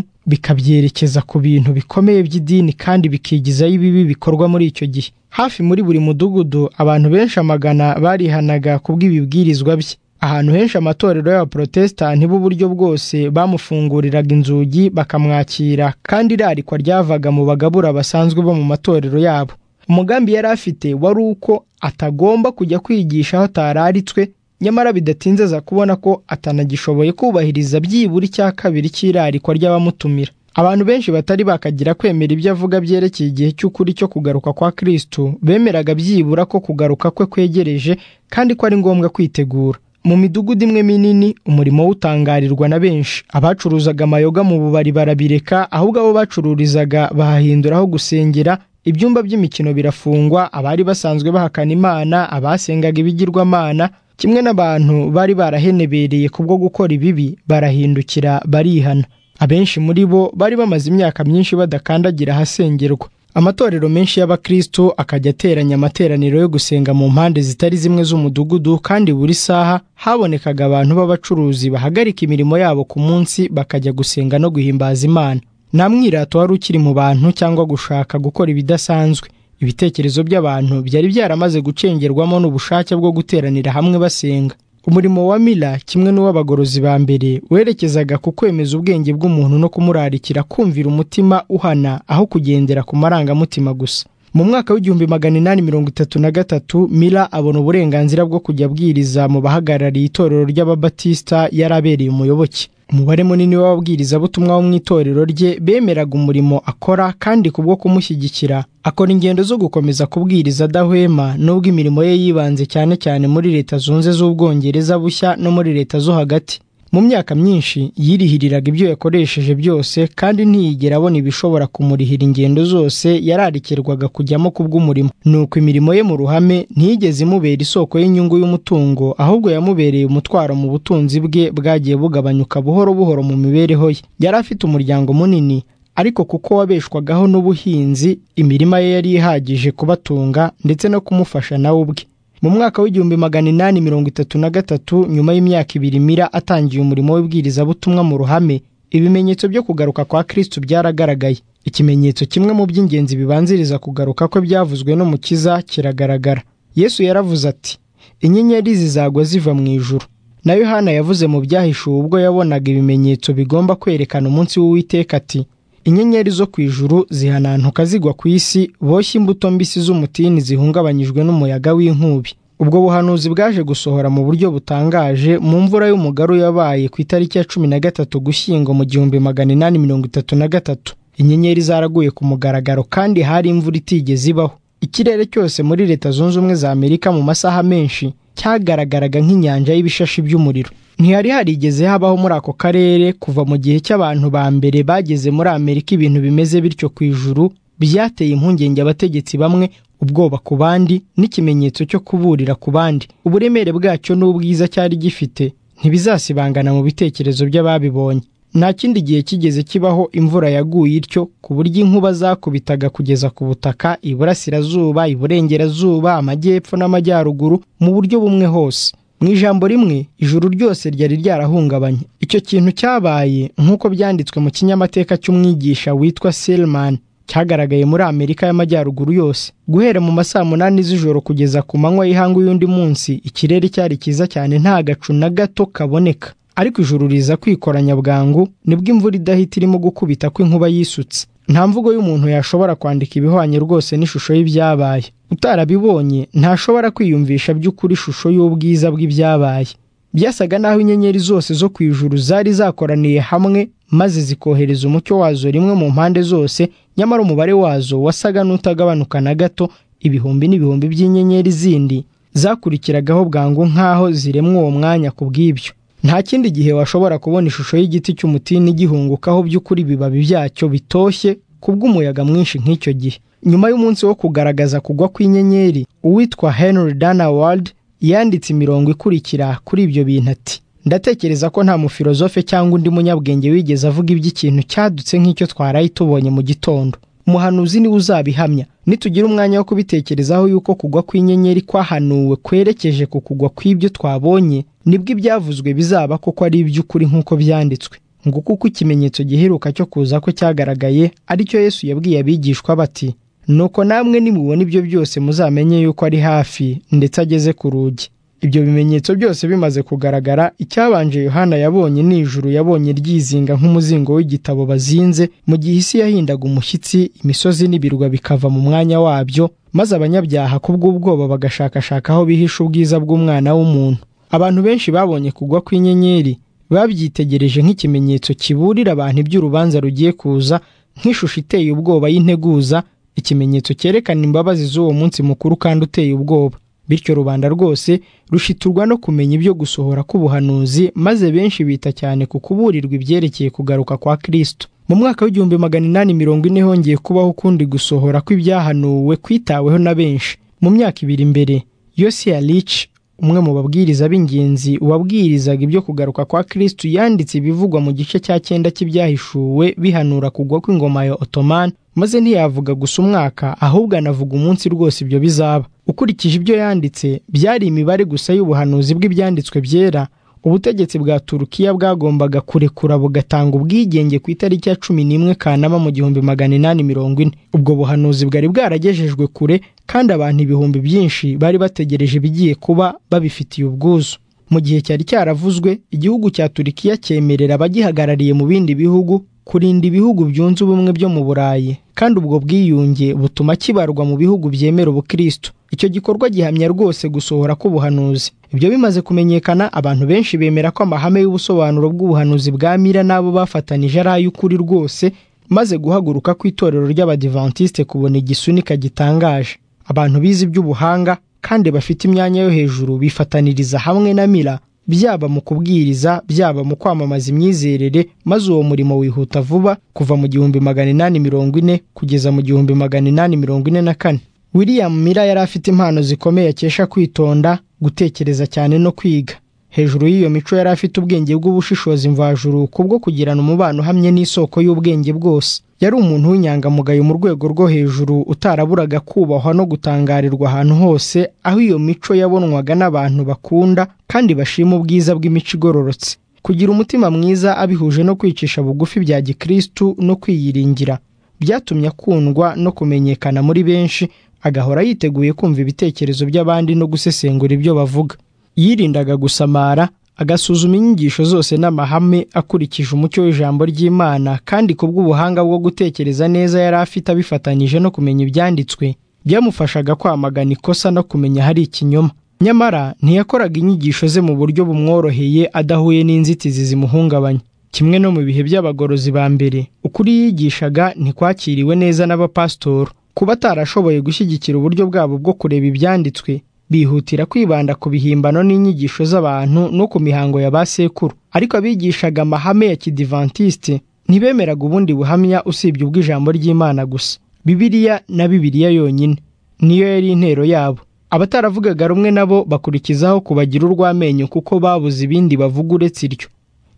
bikabyerekeza ku bintu bikomeye by'idini kandi bikigizayo ibibi bikorwa muri icyo gihe hafi muri buri mudugudu abantu benshi amagana barihanaga kubw'ibibwirizwa bye ahantu henshi amatorero y'abaporotesitanti b'uburyo bwose bamufunguriraga inzugi bakamwakira kandi irarikwa ryavaga mu bagabura basanzwe bo mu matorero yabo umugambi yari afite wari uko atagomba kujya kwigisha aho atararitswe nyamara bidatinze aza kubona ko atanagishoboye kubahiriza byibura icya kabiri cy'irarikwa ry'abamutumira abantu benshi batari bakagira kwemera ibyo avuga byerekeye igihe cy'ukuri cyo kugaruka kwa kristo bemeraga byibura ko kugaruka kwe kwegereje kandi ko ari ngombwa kwitegura mu midugudu imwe minini umurimo w'utangarirwa na benshi abacuruzaga amayoga mu bubari barabireka ahubwo abo bacururizaga bahahindura aho gusengera ibyumba by'imikino birafungwa abari basanzwe bahakana imana abasengaga ibigirwamana kimwe n'abantu bari barahenebereye kubwo gukora ibibi barahindukira barihana abenshi muri bo bari bamaze imyaka myinshi badakandagira ahasengerwa amatorero menshi y'abakristo akajya ateranya amateraniro yo gusenga mu mpande zitari zimwe z'umudugudu kandi buri saha habonekaga abantu b'abacuruzi bahagarika imirimo yabo ku munsi bakajya gusenga no guhimbaza imana nta mwirato wari ukiri mu bantu cyangwa gushaka gukora ibidasanzwe ibitekerezo by'abantu byari byaramaze gucengerwamo n'ubushake bwo guteranira hamwe basenga umurimo wa mila kimwe n'uw'abagorozi ba mbere werekezaga ku kwemeza ubwenge bw'umuntu no kumurarikira kumvira umutima uhana aho kugendera ku marangamutima gusa mu mwaka w'igihumbi magana inani mirongo itatu na gatatu mila abona uburenganzira bwo kujya abwiriza mu bahagarariye itorero ry'ababatisita yari abereye umuyoboke umubare munini w'ababwirizabutumwa wo mu itorero rye bemeraga umurimo akora kandi kubwo kumushyigikira akora ingendo zo gukomeza kubwiriza adahwema n'ubwo imirimo ye yibanze cyane cyane muri leta zunze z'ubwongereza bushya no muri leta zo hagati mu myaka myinshi yirihiriraga ibyo yakoresheje byose kandi ntiyigera abona ibishobora kumurihira ingendo zose yararikirwaga kujyamo kubw'umurimo ni uko imirimo ye mu ruhame ntiyigeze imubera isoko y'inyungu y'umutungo ahubwo yamubereye umutwaro mu butunzi bwe bwagiye bugabanyuka buhoro buhoro mu mibereho ye yari afite umuryango munini ariko kuko wabeshwagaho n'ubuhinzi imirima ye yari ihagije kubatunga ndetse no kumufasha nawe ubwe mu mwaka w'igihumbi magana inani mirongo itatu na gatatu nyuma y'imyaka ibiri mira atangiye umurimo w'ibwirizabutumwa mu ruhame ibimenyetso byo kugaruka kwa kristo byaragaragaye ikimenyetso kimwe mu by'ingenzi bibanziriza kugaruka kwe byavuzwe n'umukiza kiragaragara yesu yaravuze ati inyenyeri zizagwa ziva mu ijuru na yohana yavuze mu byahishuwe ubwo yabonaga ibimenyetso bigomba kwerekana umunsi w'uwiteka ati inyenyeri zo ku ijuru zihanantuka zigwa ku isi boshye imbuto mbisi z'umutini zihungabanyijwe n'umuyaga w'inkubi ubwo buhanuzi bwaje gusohora mu buryo butangaje mu mvura y'umugaru yabaye ku itariki ya cumi na gatatu gushyingo mu gihumbi magana inani mirongo itatu na gatatu inyenyeri zaraguye ku mugaragaro kandi hari imvura itigeze ibaho ikirere cyose muri leta zunze ubumwe za amerika mu masaha menshi cyagaragaraga nk'inyanja y'ibishashi by'umuriro ntihari harigeze habaho muri ako karere kuva mu gihe cy'abantu ba mbere bageze muri amerika ibintu bimeze bityo ku ijuru byateye impungenge abategetsi bamwe ubwoba ku bandi n'ikimenyetso cyo kuburira ku bandi uburemere bwacyo n'ubwiza cyari gifite ntibizasibangana mu bitekerezo by'ababibonye nta kindi gihe kigeze kibaho imvura yaguye ityo ku buryo inkuba zakubitaga kugeza ku butaka iburasirazuba iburengerazuba amajyepfo n'amajyaruguru mu buryo bumwe hose mu ijambo rimwe ijuru ryose ryari ryarahungabanye icyo kintu cyabaye nk'uko byanditswe mu kinyamateka cy'umwigisha witwa Selman cyagaragaye muri amerika y'amajyaruguru yose guhera mu masaa munani z'ijoro kugeza ku manywa y'ihangu y'undi munsi ikirere cyari cyiza cyane nta gacu na gato kaboneka ariko ijuru riza kwikoranya bwangu nibwo imvura idahita irimo gukubita kw'inkuba yisutse nta mvugo y'umuntu yashobora kwandika ibihwanye rwose n'ishusho y'ibyabaye utarabibonye ntashobora kwiyumvisha by'ukuri ishusho y'ubwiza bw'ibyabaye byasaga n'aho inyenyeri zose zo ku ijuru zari zakoraniye hamwe maze zikohereza umucyo wazo rimwe mu mpande zose nyamara umubare wazo wasaga n'utagabanuka na gato ibihumbi n'ibihumbi by'inyenyeri zindi zakurikiragaho bwangu nk'aho ziremwa uwo mwanya ku bw'ibyo nta kindi gihe washobora kubona ishusho y'igiti cy'umutini gihungukaho by'ukuri ibibabi byacyo bitoshye kubw'umuyaga mwinshi nk'icyo gihe nyuma y'umunsi wo kugaragaza kugwa kw'inyenyeri uwitwa henry dana ward yanditse imirongo ikurikira kuri ibyo bintu ati ndatekereza ko nta mufilozofe cyangwa undi munyabwenge wigeze avuga iby'ikintu cyadutse nk'icyo twaraye tubonye mu gitondo umuhanuzi niwe uzabihamya nitugira umwanya wo kubitekerezaho yuko kugwa kw'inyenyeri kwahanuwe kwerekeje ku kugwa kw'ibyo twabonye nibwo ibyavuzwe bizaba koko ari iby'ukuri nk'uko byanditswe ngo kuko ikimenyetso giheruka cyo kuza ko cyagaragaye aricyo yesu yabwiye abigishwa bati nuko namwe nimubona ibyo byose muzamenye yuko ari hafi ndetse ageze ku rugi ibyo bimenyetso byose bimaze kugaragara icyabanje yohana yabonye ni ijuru yabonye ryizinga nk'umuzingo w'igitabo bazinze mu gihe isi yahindaga umushyitsi imisozi n'ibirwa bikava mu mwanya wabyo maze abanyabyaha kubw'ubwoba bagashakashaka aho bihisha ubwiza bw'umwana w'umuntu abantu benshi babonye kugwa kw'inyenyeri babyitegereje nk'ikimenyetso kiburira abantu iby'urubanza rugiye kuza nk'ishusho iteye ubwoba y'integuza ikimenyetso cyerekana imbabazi z'uwo munsi mukuru kandi uteye ubwoba bityo rubanda rwose rushiturwa no kumenya ibyo gusohora k'ubuhanuzi maze benshi bita cyane ku kuburirwa ibyerekeye kugaruka kwa kristo mu mwaka w'igihumbi magana inani mirongo ine hongeye kubaho ukundi gusohora kw'ibyahanuwe kwitaweho na benshi mu myaka ibiri imbere yosiya rich umwe mu babwiriza b'ingenzi wabwirizaga ibyo kugaruka kwa kristo yanditse ibivugwa mu gice cya cyenda cy'ibyahishuwe bihanura kugwa kw'ingoma ya otomani maze ntiyavuga gusa umwaka ahubwo anavuga umunsi rwose ibyo bizaba ukurikije ibyo yanditse byari imibare gusa y'ubuhanuzi bw'ibyanditswe byera ubutegetsi bwa turukiya bwagombaga kurekura bugatanga ubwigenge ku itariki ya cumi n'imwe kanama mu gihumbi magana inani mirongo ine ubwo buhanuzi bwari bwaragejejwe kure kandi abantu ibihumbi byinshi bari bategereje ibigiye kuba babifitiye ubwuzu mu gihe cyari cyaravuzwe igihugu cya turukiya cyemerera abagihagarariye mu bindi bihugu kurinda ibihugu byunze ubumwe byo mu burayi kandi ubwo bwiyunge butuma kibarwa mu bihugu byemera ubukristo icyo gikorwa gihamya rwose gusohora k'ubuhanuzi ibyo bimaze kumenyekana abantu benshi bemera ko amahame y'ubusobanuro bw'ubuhanuzi bwa mira n'abo bafatanije ari ay'ukuri rwose maze guhaguruka kw'itorero ry'abadivantisite kubona igisunika gitangaje abantu bize iby'ubuhanga kandi bafite imyanya yo hejuru bifataniriza hamwe na mira byaba mu kubwiriza byaba mu kwamamaza imyizerere maze uwo murimo wihuta vuba kuva mu gihumbi magana inani mirongo ine kugeza mu gihumbi magana inani mirongo ine na kane william mira yari afite impano zikomeye akesha kwitonda gutekereza cyane no kwiga hejuru y'iyo mico yari afite ubwenge bw'ubushishozi mvajuru kubwo kugirana umubano uhamye n'isoko y'ubwenge bwose yari umuntu w'inyangamugayo mu rwego rwo hejuru utaraburaga kubahwa no gutangarirwa ahantu hose aho iyo mico yabonwaga n'abantu bakunda kandi bashima ubwiza bw'imico igororotse kugira umutima mwiza abihuje no kwicisha bugufi bya gikirisitu no kwiyiringira byatumye akundwa no kumenyekana muri benshi agahora yiteguye kumva ibitekerezo by'abandi no gusesengura ibyo bavuga yirindaga gusamara agasuzuma inyigisho zose n'amahame akurikije umucyo w'ijambo ry'imana kandi ku bw'ubuhanga bwo gutekereza neza yari afite abifatanyije no kumenya ibyanditswe byamufashaga kwamagana ikosa no kumenya hari ikinyoma nyamara ntiyakoraga inyigisho ze mu buryo bumworoheye adahuye n'inzitizi zimuhungabanya kimwe no mu bihe by'abagorozi ba mbere ukuri yigishaga ntikwakiriwe neza n'abapasitoro kuba atarashoboye gushyigikira uburyo bwabo bwo kureba ibyanditswe bihutira kwibanda ku bihimbano n'inyigisho z'abantu no ku mihango ya ba sekuru ariko abigishaga amahame ya kidivantisite ntibemeraga ubundi buhamya usibye ubw'ijambo ry'imana gusa bibiliya na bibiliya yonyine niyo yari intero yabo abataravugaga rumwe nabo bakurikizaho kubagira urw'amenyo kuko babuze ibindi bavuga uretse iryo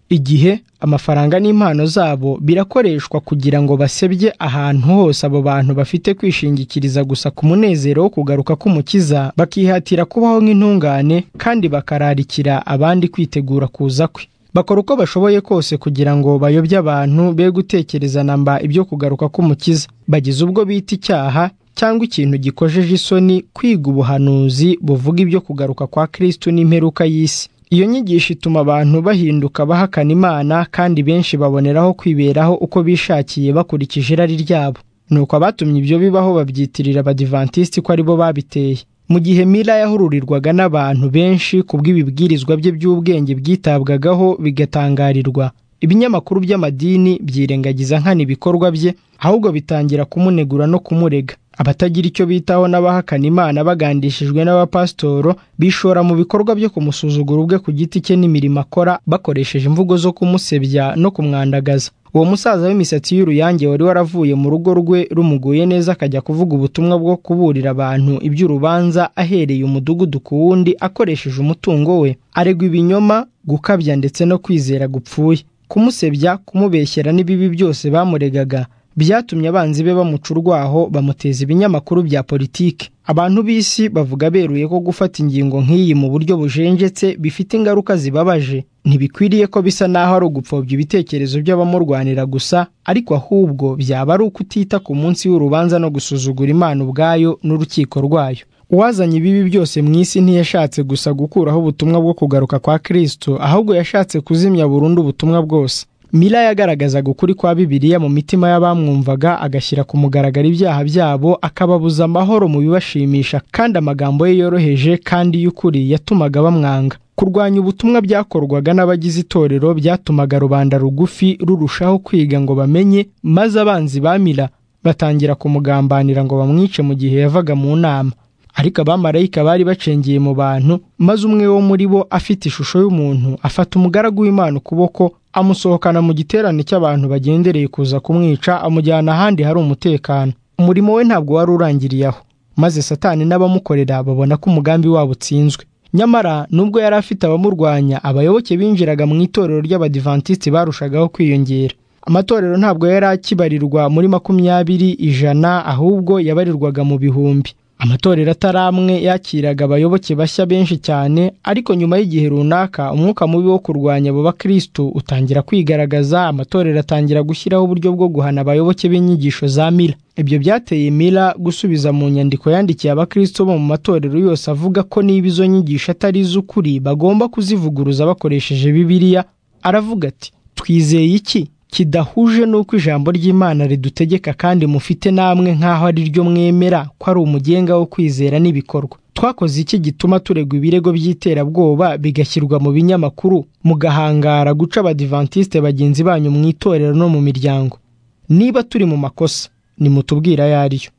igihe amafaranga n'impano zabo birakoreshwa kugira ngo basebye ahantu hose abo bantu bafite kwishingikiriza gusa ku munezero wo kugaruka k'umukiza bakihatira kubaho nk'intungane kandi bakararikira abandi kwitegura kuza kwe bakora uko bashoboye kose kugira ngo bayobye abantu be gutekereza namba ibyo kugaruka k'umukiza bagize ubwo bita icyaha cyangwa ikintu gikojeje isoni kwiga ubuhanuzi buvuga ibyo kugaruka kwa kristo n'imperuka y'isi iyo nyigisho ituma abantu bahinduka bahakana imana kandi benshi baboneraho kwiberaho uko bishakiye bakurikije irari ryabo nuko abatumye ibyo bibaho babyitirira abadivantisiti ko aribo babiteye mu gihe mila yahururirwaga n'abantu benshi ku bw'ibibwirizwa bye by'ubwenge byitabwagaho bigatangarirwa ibinyamakuru by'amadini byirengagiza nkana ibikorwa bye ahubwo bitangira kumunegura no kumurega abatagira icyo bitaho n'abahakana imana bagandishijwe n'abapasitoro bishora mu bikorwa byo kumusuzugura ubwe ku giti cye n'imirimo akora bakoresheje imvugo zo kumusebya no kumwandagaza uwo musaza w'imisatsi y'uruyange wari waravuye mu rugo rwe rumuguye neza akajya kuvuga ubutumwa bwo kuburira abantu iby'urubanza ahereye umudugudu ku wundi akoresheje umutungo we aregwa ibinyoma gukabya ndetse no kwizera gupfuye kumusebya kumubeshyera n'ibibi byose bamuregaga byatumye abanzi be bamuca urwaho bamuteza ibinyamakuru bya politiki abantu b'isi bavuga beruye ko gufata ingingo nk'iyi mu buryo bujenjetse bifite ingaruka zibabaje ntibikwiriye ko bisa n'aho ari ugupfobya ibitekerezo by'abamurwanira gusa ariko ahubwo byaba ari ukutita ku munsi w'urubanza no gusuzugura imana ubwayo n'urukiko rwayo uwazanye ibibi byose mu isi ntiyashatse gusa gukuraho ubutumwa bwo kugaruka kwa kirisito ahubwo yashatse kuzimya burundu ubutumwa bwose mila yagaragazaga ukuri kwa bibiliya mu mitima y'abamwumvaga agashyira ku mugaragaro ibyaha byabo akababuza amahoro mu bibashimisha kandi amagambo ye yoroheje kandi y'ukuri yatumaga bamwanga kurwanya ubutumwa byakorwaga n'abagize itorero byatumaga rubanda rugufi rurushaho kwiga ngo bamenye maze abanzi bamira batangira kumugambanira ngo bamwice mu gihe yavaga mu nama ariko abamarayika bari bacengeye mu bantu maze umwe wo muri bo afite ishusho y'umuntu afata umugaragu w'imana ukuboko amusohokana mu giterane cy'abantu bagendereye kuza kumwica amujyana ahandi hari umutekano umurimo we ntabwo wari urangiriye aho maze satani n'abamukorera babona ko umugambi wabo utsinzwe nyamara nubwo yari afite abamurwanya abayoboke binjiraga mu itorero ry'abadivantisiti barushagaho kwiyongera amatorero ntabwo yari akibarirwa muri makumyabiri ijana ahubwo yabarirwaga mu bihumbi amatorero atari amwe yakiraga abayoboke bashya benshi cyane ariko nyuma y'igihe runaka umwuka mubi wo kurwanya abo bakristo utangira kwigaragaza amatorero atangira gushyiraho uburyo bwo guhana abayoboke b'inyigisho za mila ibyo byateye mila gusubiza mu nyandiko yandikiye abakristo bo mu matorero yose avuga ko niba izo nyigisho atari iz'ukuri bagomba kuzivuguruza bakoresheje bibiliya aravuga ati twizeye iki kidahuje n'uko ijambo ry'imana ridutegeka kandi mufite namwe nk'aho ari ryo mwemera ko ari umugenga wo kwizera n'ibikorwa twakoze iki gituma turegwa ibirego by'iterabwoba bigashyirwa mu binyamakuru mugahangara guca abadivantisite bagenzi banyu mu itorero no mu miryango niba turi mu makosa nimutubwira ayo ari yo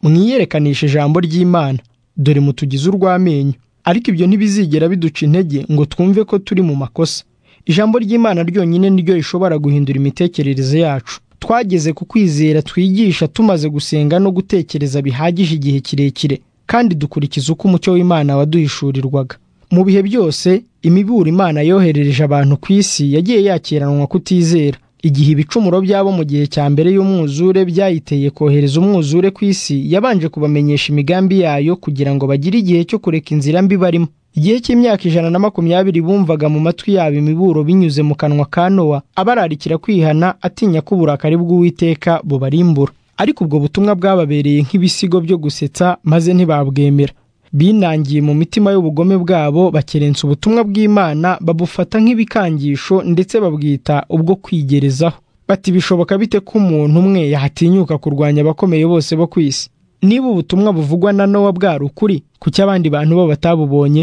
mwiyerekanishi ijambo ry'imana dore mutugize urw'amenyo ariko ibyo ntibizigera biduca intege ngo twumve ko turi mu makosa ijambo ry'imana ryonyine niryo rishobora guhindura imitekerereze yacu twageze ku kwizera twigisha tumaze gusenga no gutekereza bihagije igihe kirekire kandi dukurikiza uko umucyo w'imana waduhishurirwaga mu bihe byose imiburo imana yoherereje abantu ku isi yagiye yakiranwa kutizera igihe ibicumuro byabo mu gihe cya mbere y'umwuzure byayiteye kohereza umwuzure ku isi yabanje kubamenyesha imigambi yayo kugira ngo bagire igihe cyo kureka inzira mbi barimo igihe cy'imyaka ijana na makumyabiri bumvaga mu matwi yabo imiburo binyuze mu kanwa ka nowa abararikira kwihana atinya ko uburakari bw'uwiteka bubarimbura ariko ubwo butumwa bwababereye nk'ibisigo byo gusetsa maze ntibabwemera binangiye mu mitima y'ubugome bwabo bakerensa ubutumwa bw'imana babufata nk'ibikangisho ndetse babwita ubwo kwigerezaho bati bishoboka bite ko umuntu umwe yatinyuka kurwanya abakomeye bose bo ku isi niba ubutumwa buvugwa na nowa bwari ukuri kuki abandi bantu bo batabubonye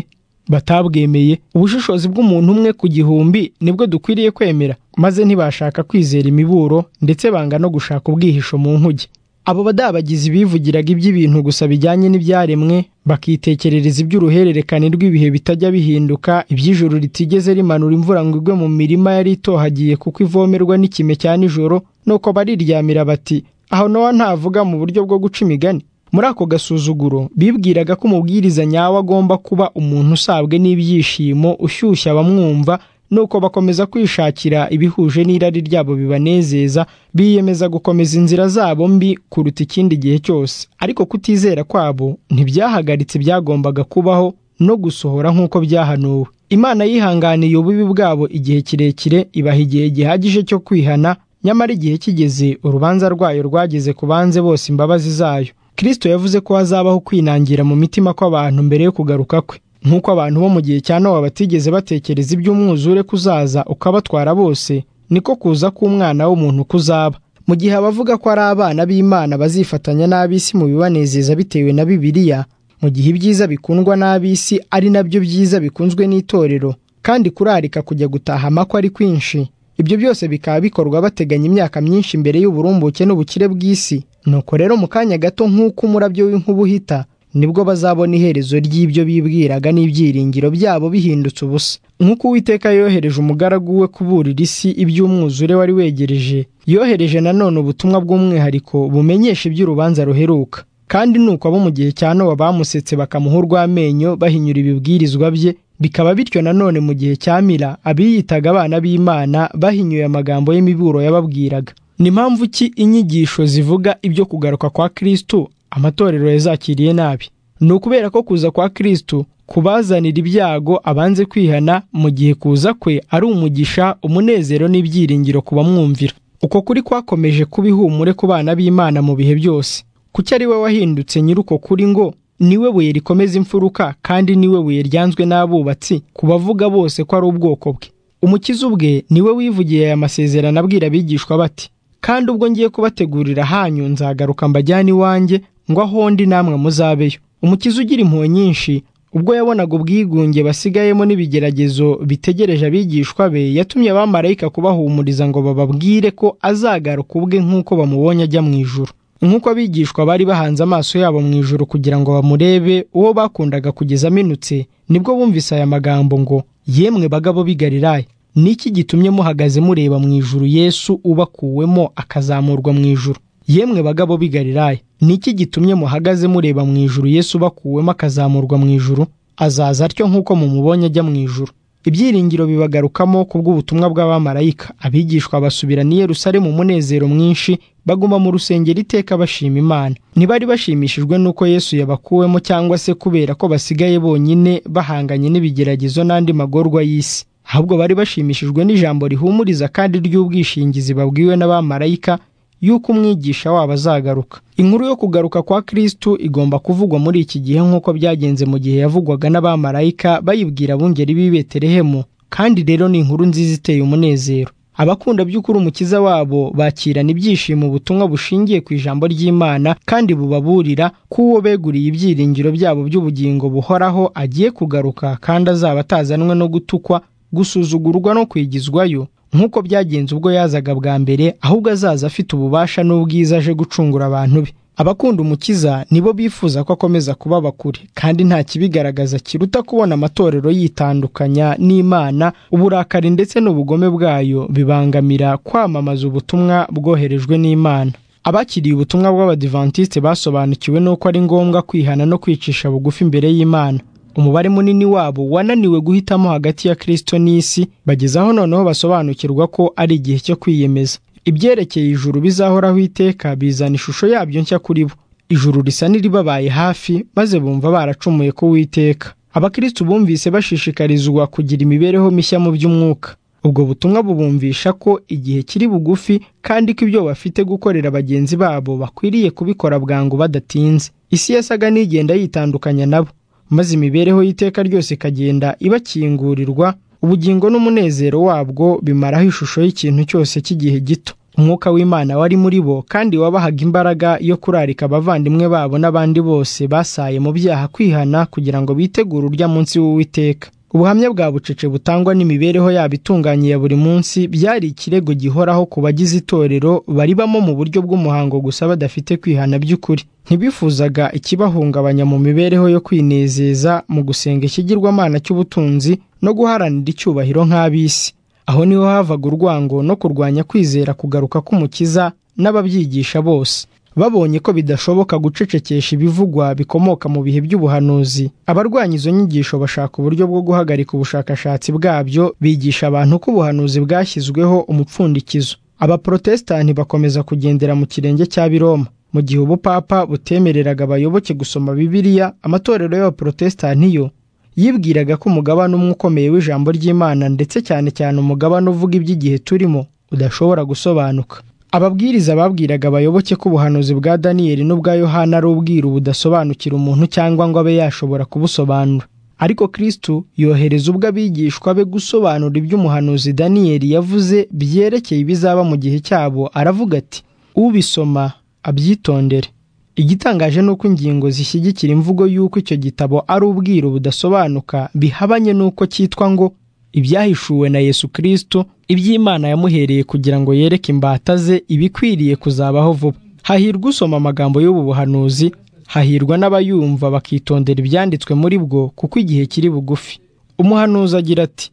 batabwemeye ubushishozi bw'umuntu umwe ku gihumbi nibwo dukwiriye kwemera maze ntibashaka kwizera imiburo ndetse banga no gushaka ubwihisho mu nkuge abo badabagizi bivugiraga iby'ibintu gusa bijyanye n'ibyaremwe bakitekerereza iby'uruhererekane rw'ibihe bitajya bihinduka iby'ijoro ritigeze rimanura imvura ngo igwe mu mirima yari itohagiye kuko ivomerwa n'ikime cya nijoro nuko bariryamira bati aho nowa ntavuga mu buryo bwo guca imigani muri ako gasuzuguro bibwiraga ko umubwiriza nyawe agomba kuba umuntu usabwe n'ibyishimo ushyushya abamwumva nuko bakomeza kwishakira ibihuje n'irari ryabo bibanezeza biyemeza gukomeza inzira zabo mbi kuruta ikindi gihe cyose ariko kutizera kwabo ntibyahagaritse ibyagombaga kubaho no gusohora nk'uko byahanuwe imana yihanganiye ububi bwabo igihe kirekire ibaha igihe gihagije cyo kwihana nyamara igihe kigeze urubanza rwayo rwageze ku banze bose imbabazi zayo kirisito yavuze ko hazabaho kwinangira mu mitima kw'abantu mbere yo kugaruka kwe nk'uko abantu bo mu gihe cya nowa batigeze batekereza iby'umwuzure kuzaza ukabatwara bose niko kuza k'umwana w'umuntu kuzaba mu gihe abavuga ko ari abana b'imana bazifatanya n'ab'isi mu bibanezeza bitewe na bibiliya mu gihe ibyiza bikundwa n'ab'isi ari nabyo byiza bikunzwe n'itorero kandi kurarika kujya gutaha amakwa ari kwinshi ibyo byose bikaba bikorwa bateganya imyaka myinshi mbere y'uburumbuke n'ubukire bw'isi nuko rero mu kanya gato nk'uko umurabyo w'inkuba uhita nibwo bazabona iherezo ry'ibyo bibwiraga n'ibyiringiro byabo bihindutse ubusa nk'uko uwiteka yohereje umugaragu we kuburira isi iby'umwuzure wari wegereje yohereje nanone ubutumwa bw'umwihariko bumenyesha iby'urubanza ruheruka kandi ni uko abo mu gihe cya nowa bamusetse bakamuha urw'amenyo bahinyura ibibwirizwa bye bikaba bityo nanone mu gihe cya mira abiyitaga abana b'imana bahinyuye amagambo y'imiburo yababwiraga ni mpamvu ki inyigisho zivuga ibyo kugaruka kwa kirisitu amatorero yazakiriye nabi ni ukubera ko kuza kwa kirisitu kubazanira ibyago abanze kwihana mu gihe kuza kwe ari umugisha umunezero n'ibyiringiro ku bamwumvira uko kuri kwakomeje kuba ihumure ku bana b'imana mu bihe byose kuki ari we wahindutse nyiri uko kuri ngo niwe buye rikomeza imfuruka kandi niwe buye ryanzwe n'abubatsi ku bavuga bose ko ari ubwoko bwe umukiza ubwe niwe wivugiye aya masezerano abwira abigishwa bati kandi ubwo ngiye kubategurira hanyu nzagaruka mbajyane iwanjye ngo aho ndi namwe muzabeyo umukiza ugira impuhwe nyinshi ubwo yabonaga ubwigunge basigayemo n'ibigeragezo bitegereje abigishwa be yatumye abamarayika kubahumuriza ngo bababwire ko azagaruka ubwe nk'uko bamubonye ajya mu ijuru nk'uko abigishwa bari bahanze amaso yabo mu ijoro kugira ngo bamurebe uwo bakundaga kugeza aminutse nibwo bumvise aya magambo ngo yemwe bagabo bigariraye niki gitumye muhagaze mureba mu ijuru yesu ubakuwemo akazamurwa mu ijuru yemwe bagabo bigariraye niki gitumye muhagaze mureba mu ijuru yesu ubakuwemo akazamurwa mu ijuru azaza atyo nk'uko mumubonye ajya mu ijuru ibyiringiro bibagarukamo kubw'ubutumwa bw'abamarayika abigishwa basubira ni Yerusalemu umunezero mwinshi baguma mu rusengero iteka bashima imana ntibari bashimishijwe n'uko yesu yabakuwemo cyangwa se kubera ko basigaye bonyine bahanganye n'ibigeragezo n'andi magorwa y'isi ahubwo bari bashimishijwe n'ijambo rihumuriza kandi ry'ubwishingizi babwiwe n'abamarayika y'uko umwigisha wabo azagaruka inkuru yo kugaruka kwa kirisitu igomba kuvugwa muri iki gihe nk'uko byagenze mu gihe yavugwaga n'abamarayika bayibwira abungeri b'i betelehemu kandi rero ni inkuru nziza iteye umunezero abakunda by'ukuri umukiza wabo bakirana ibyishimo ubutumwa bushingiye ku ijambo ry'imana kandi bubaburira ko uwo beguriye ibyiringiro byabo by'ubugingo buhoraho agiye kugaruka kandi azaba atazanwe no gutukwa gusuzugurwa no kwigizwayo nk'uko byagenze ubwo yazaga bwa mbere ahubwo azaza afite ububasha n'ubwiza aje gucungura abantu be abakunda umukiza nibo bifuza ko akomeza kubaba kure kandi nta kibigaragaza kiruta kubona amatorero yitandukanya n'imana uburakari ndetse n'ubugome bwayo bibangamira kwamamaza ubutumwa bwoherejwe n'imana abakiriye ubutumwa bw'abadivantisite basobanukiwe n'uko ari ngombwa kwihana no kwicisha bugufi imbere y'imana umubare munini wabo wananiwe guhitamo hagati ya kirisito n'isi bagezaho noneho basobanukirwa ko ari igihe cyo kwiyemeza ibyerekeye ijuru bizahoraho iteka bizana ishusho yabyo nshya kuri bo ijuru risa n'iribabaye hafi maze bumva baracumuye ko witeka abakirisitu bumvise bashishikarizwa kugira imibereho mishya mu by'umwuka ubwo butumwa bubumvisha ko igihe kiri bugufi kandi ko ibyo bafite gukorera bagenzi babo bakwiriye kubikora bwangu badatinze isi yasaga n'igenda yitandukanya nabo maze imibereho y'iteka ryose ikagenda ibakingurirwa ubugingo n'umunezero wabwo bimaraho ishusho y'ikintu cyose cy'igihe gito umwuka w'imana wari muri bo kandi wabahaga imbaraga yo kurarika abavandimwe babo n'abandi bose basaye mu byaha kwihana kugira ngo bitegure urya munsi w'uwiteka ubuhamya bwa bucece butangwa n'imibereho yabo itunganye ya buri munsi byari ikirego gihoraho ku bagize itorero baribamo mu buryo bw'umuhango gusa badafite kwihana by'ukuri ntibifuzaga ikibahungabanya mu mibereho yo kwinezeza mu gusenga ikigirwamana cy'ubutunzi no guharanira icyubahiro nk'ab'isi aho niho havaga urwango no kurwanya kwizera kugaruka k'umukiza n'ababyigisha bose babonye ko bidashoboka gucecekesha ibivugwa bikomoka mu bihe by'ubuhanuzi abarwanya izo nyigisho bashaka uburyo bwo guhagarika ubushakashatsi bwabyo bigisha abantu ko ubuhanuzi bwashyizweho umupfundikizo abaporotesitanti bakomeza kugendera mu kirenge cya biroma mu gihe ubupapa butemereraga abayoboke gusoma bibiliya amatorero y'abaporotesitanti yo yibwiraga ko umugabane umwe ukomeye w'ijambo ry'imana ndetse cyane cyane umugabane uvuga iby'igihe turimo udashobora gusobanuka ababwiriza babwiraga abayoboke ko ubuhanuzi bwa daniyeli n'ubwa yohana ari ubwiru budasobanukira umuntu cyangwa ngo abe yashobora kubusobanura ariko kirisitu yohereza ubwo abigishwa be gusobanura ibyo umuhanuzi daniyeli yavuze byerekeye ibizaba mu gihe cyabo aravuga ati ubisoma abyitondere igitangaje ni uko ingingo zishyigikira imvugo y'uko icyo gitabo ari ubwiru budasobanuka bihabanye n'uko cyitwa ngo ibyahishuwe na yesu kirisitu iby'imana yamuhereye kugira ngo yereke imbata ze ibikwiriye kuzabaho vuba hahirwa usoma amagambo y'ubu buhanuzi hahirwa n'abayumva bakitondera ibyanditswe muri bwo kuko igihe kiri bugufi umuhanuzi agira ati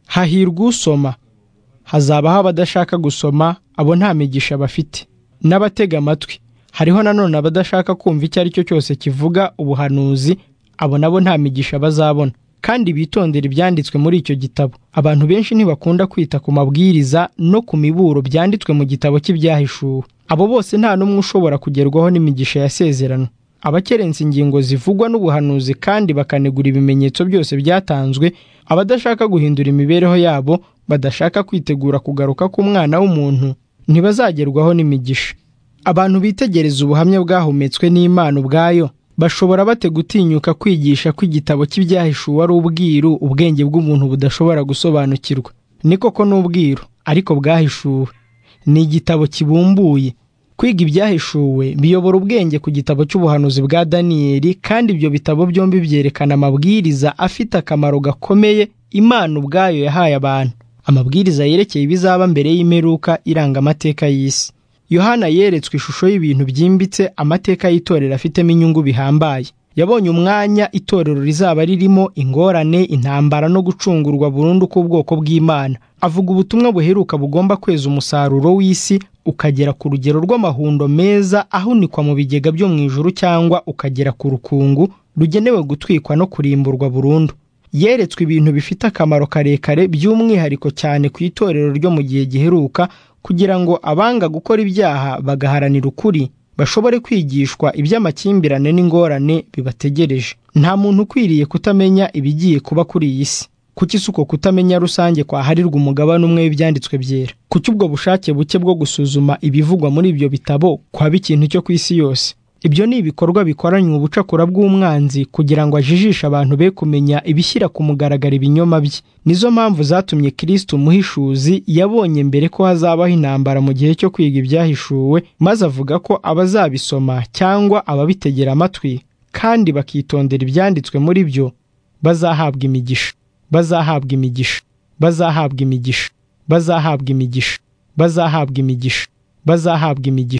hahirwa usoma hazabaho abadashaka gusoma abo nta migisha bafite n'abatega amatwi hariho nanone abadashaka kumva icyo ari cyo cyose kivuga ubuhanuzi abo nabo nta migisha bazabona kandi bitondera ibyanditswe muri icyo gitabo abantu benshi ntibakunda kwita ku mabwiriza no ku miburo byanditswe mu gitabo cy'ibyahishuwe abo bose nta n'umwe ushobora kugerwaho n'imigisha yasezerano abakerensa ingingo zivugwa n'ubuhanuzi kandi bakanegura ibimenyetso byose byatanzwe abadashaka guhindura imibereho yabo badashaka kwitegura kugaruka k'umwana w'umuntu ntibazagerwaho n'imigisha abantu bitegereza ubuhamya bwahumetswe n'imana ubwayo bashobora bate gutinyuka kwigisha ko igitabo cy'ibyahishuwe ari ubwiru ubwenge bw'umuntu budashobora gusobanukirwa ni koko ni ubwiru ariko bwahishuwe ni igitabo kibumbuye kwiga ibyahishuwe biyobora ubwenge ku gitabo cy'ubuhanuzi bwa daniyeli kandi ibyo bitabo byombi byerekana amabwiriza afite akamaro gakomeye imana ubwayo yahaye abantu amabwiriza yerekeye ibizaba mbere y'imperuka iranga amateka y'isi yohana yeretswe ishusho y'ibintu byimbitse amateka y'itorero afitemo inyungu bihambaye yabonye umwanya itorero rizaba ririmo ingorane intambara no gucungurwa burundu k'ubwoko bw'imana avuga ubutumwa buheruka bugomba kweza umusaruro w'isi ukagera ku rugero rw'amahundo meza ahunikwa mu bigega byo mu ijuru cyangwa ukagera ku rukungu rugenewe gutwikwa no kurimburwa burundu yeretswe ibintu bifite akamaro karekare by'umwihariko cyane ku itorero ryo mu gihe giheruka kugira ngo abanga gukora ibyaha bagaharanira ukuri bashobore kwigishwa iby'amakimbirane n'ingorane bibategereje nta muntu ukwiriye kutamenya ibigiye kuba kuri iyi si kuki si uko kutamenya rusange kwaharirwa umugabane umwe w'ibyanditswe byera kuki ubwo bushake buke bwo gusuzuma ibivugwa muri ibyo bitabo kwaba ikintu cyo ku isi yose ibyo ni ibikorwa bikoranywe ubucakura bw'umwanzi kugira ngo ajijishe abantu be kumenya ibishyira ku mugaragaro ibinyoma bye nizo mpamvu zatumye kirisitu umuhishuzi yabonye mbere ko hazabaho intambara mu gihe cyo kwiga ibyahishuwe maze avuga ko abazabisoma cyangwa ababitegera amatwi kandi bakitondera ibyanditswe muri byo bazahabwa imigisha bazahabwa imigisha bazahabwa imigisha bazahabwa imigisha bazahabwa imigisha bazahabwa imigisha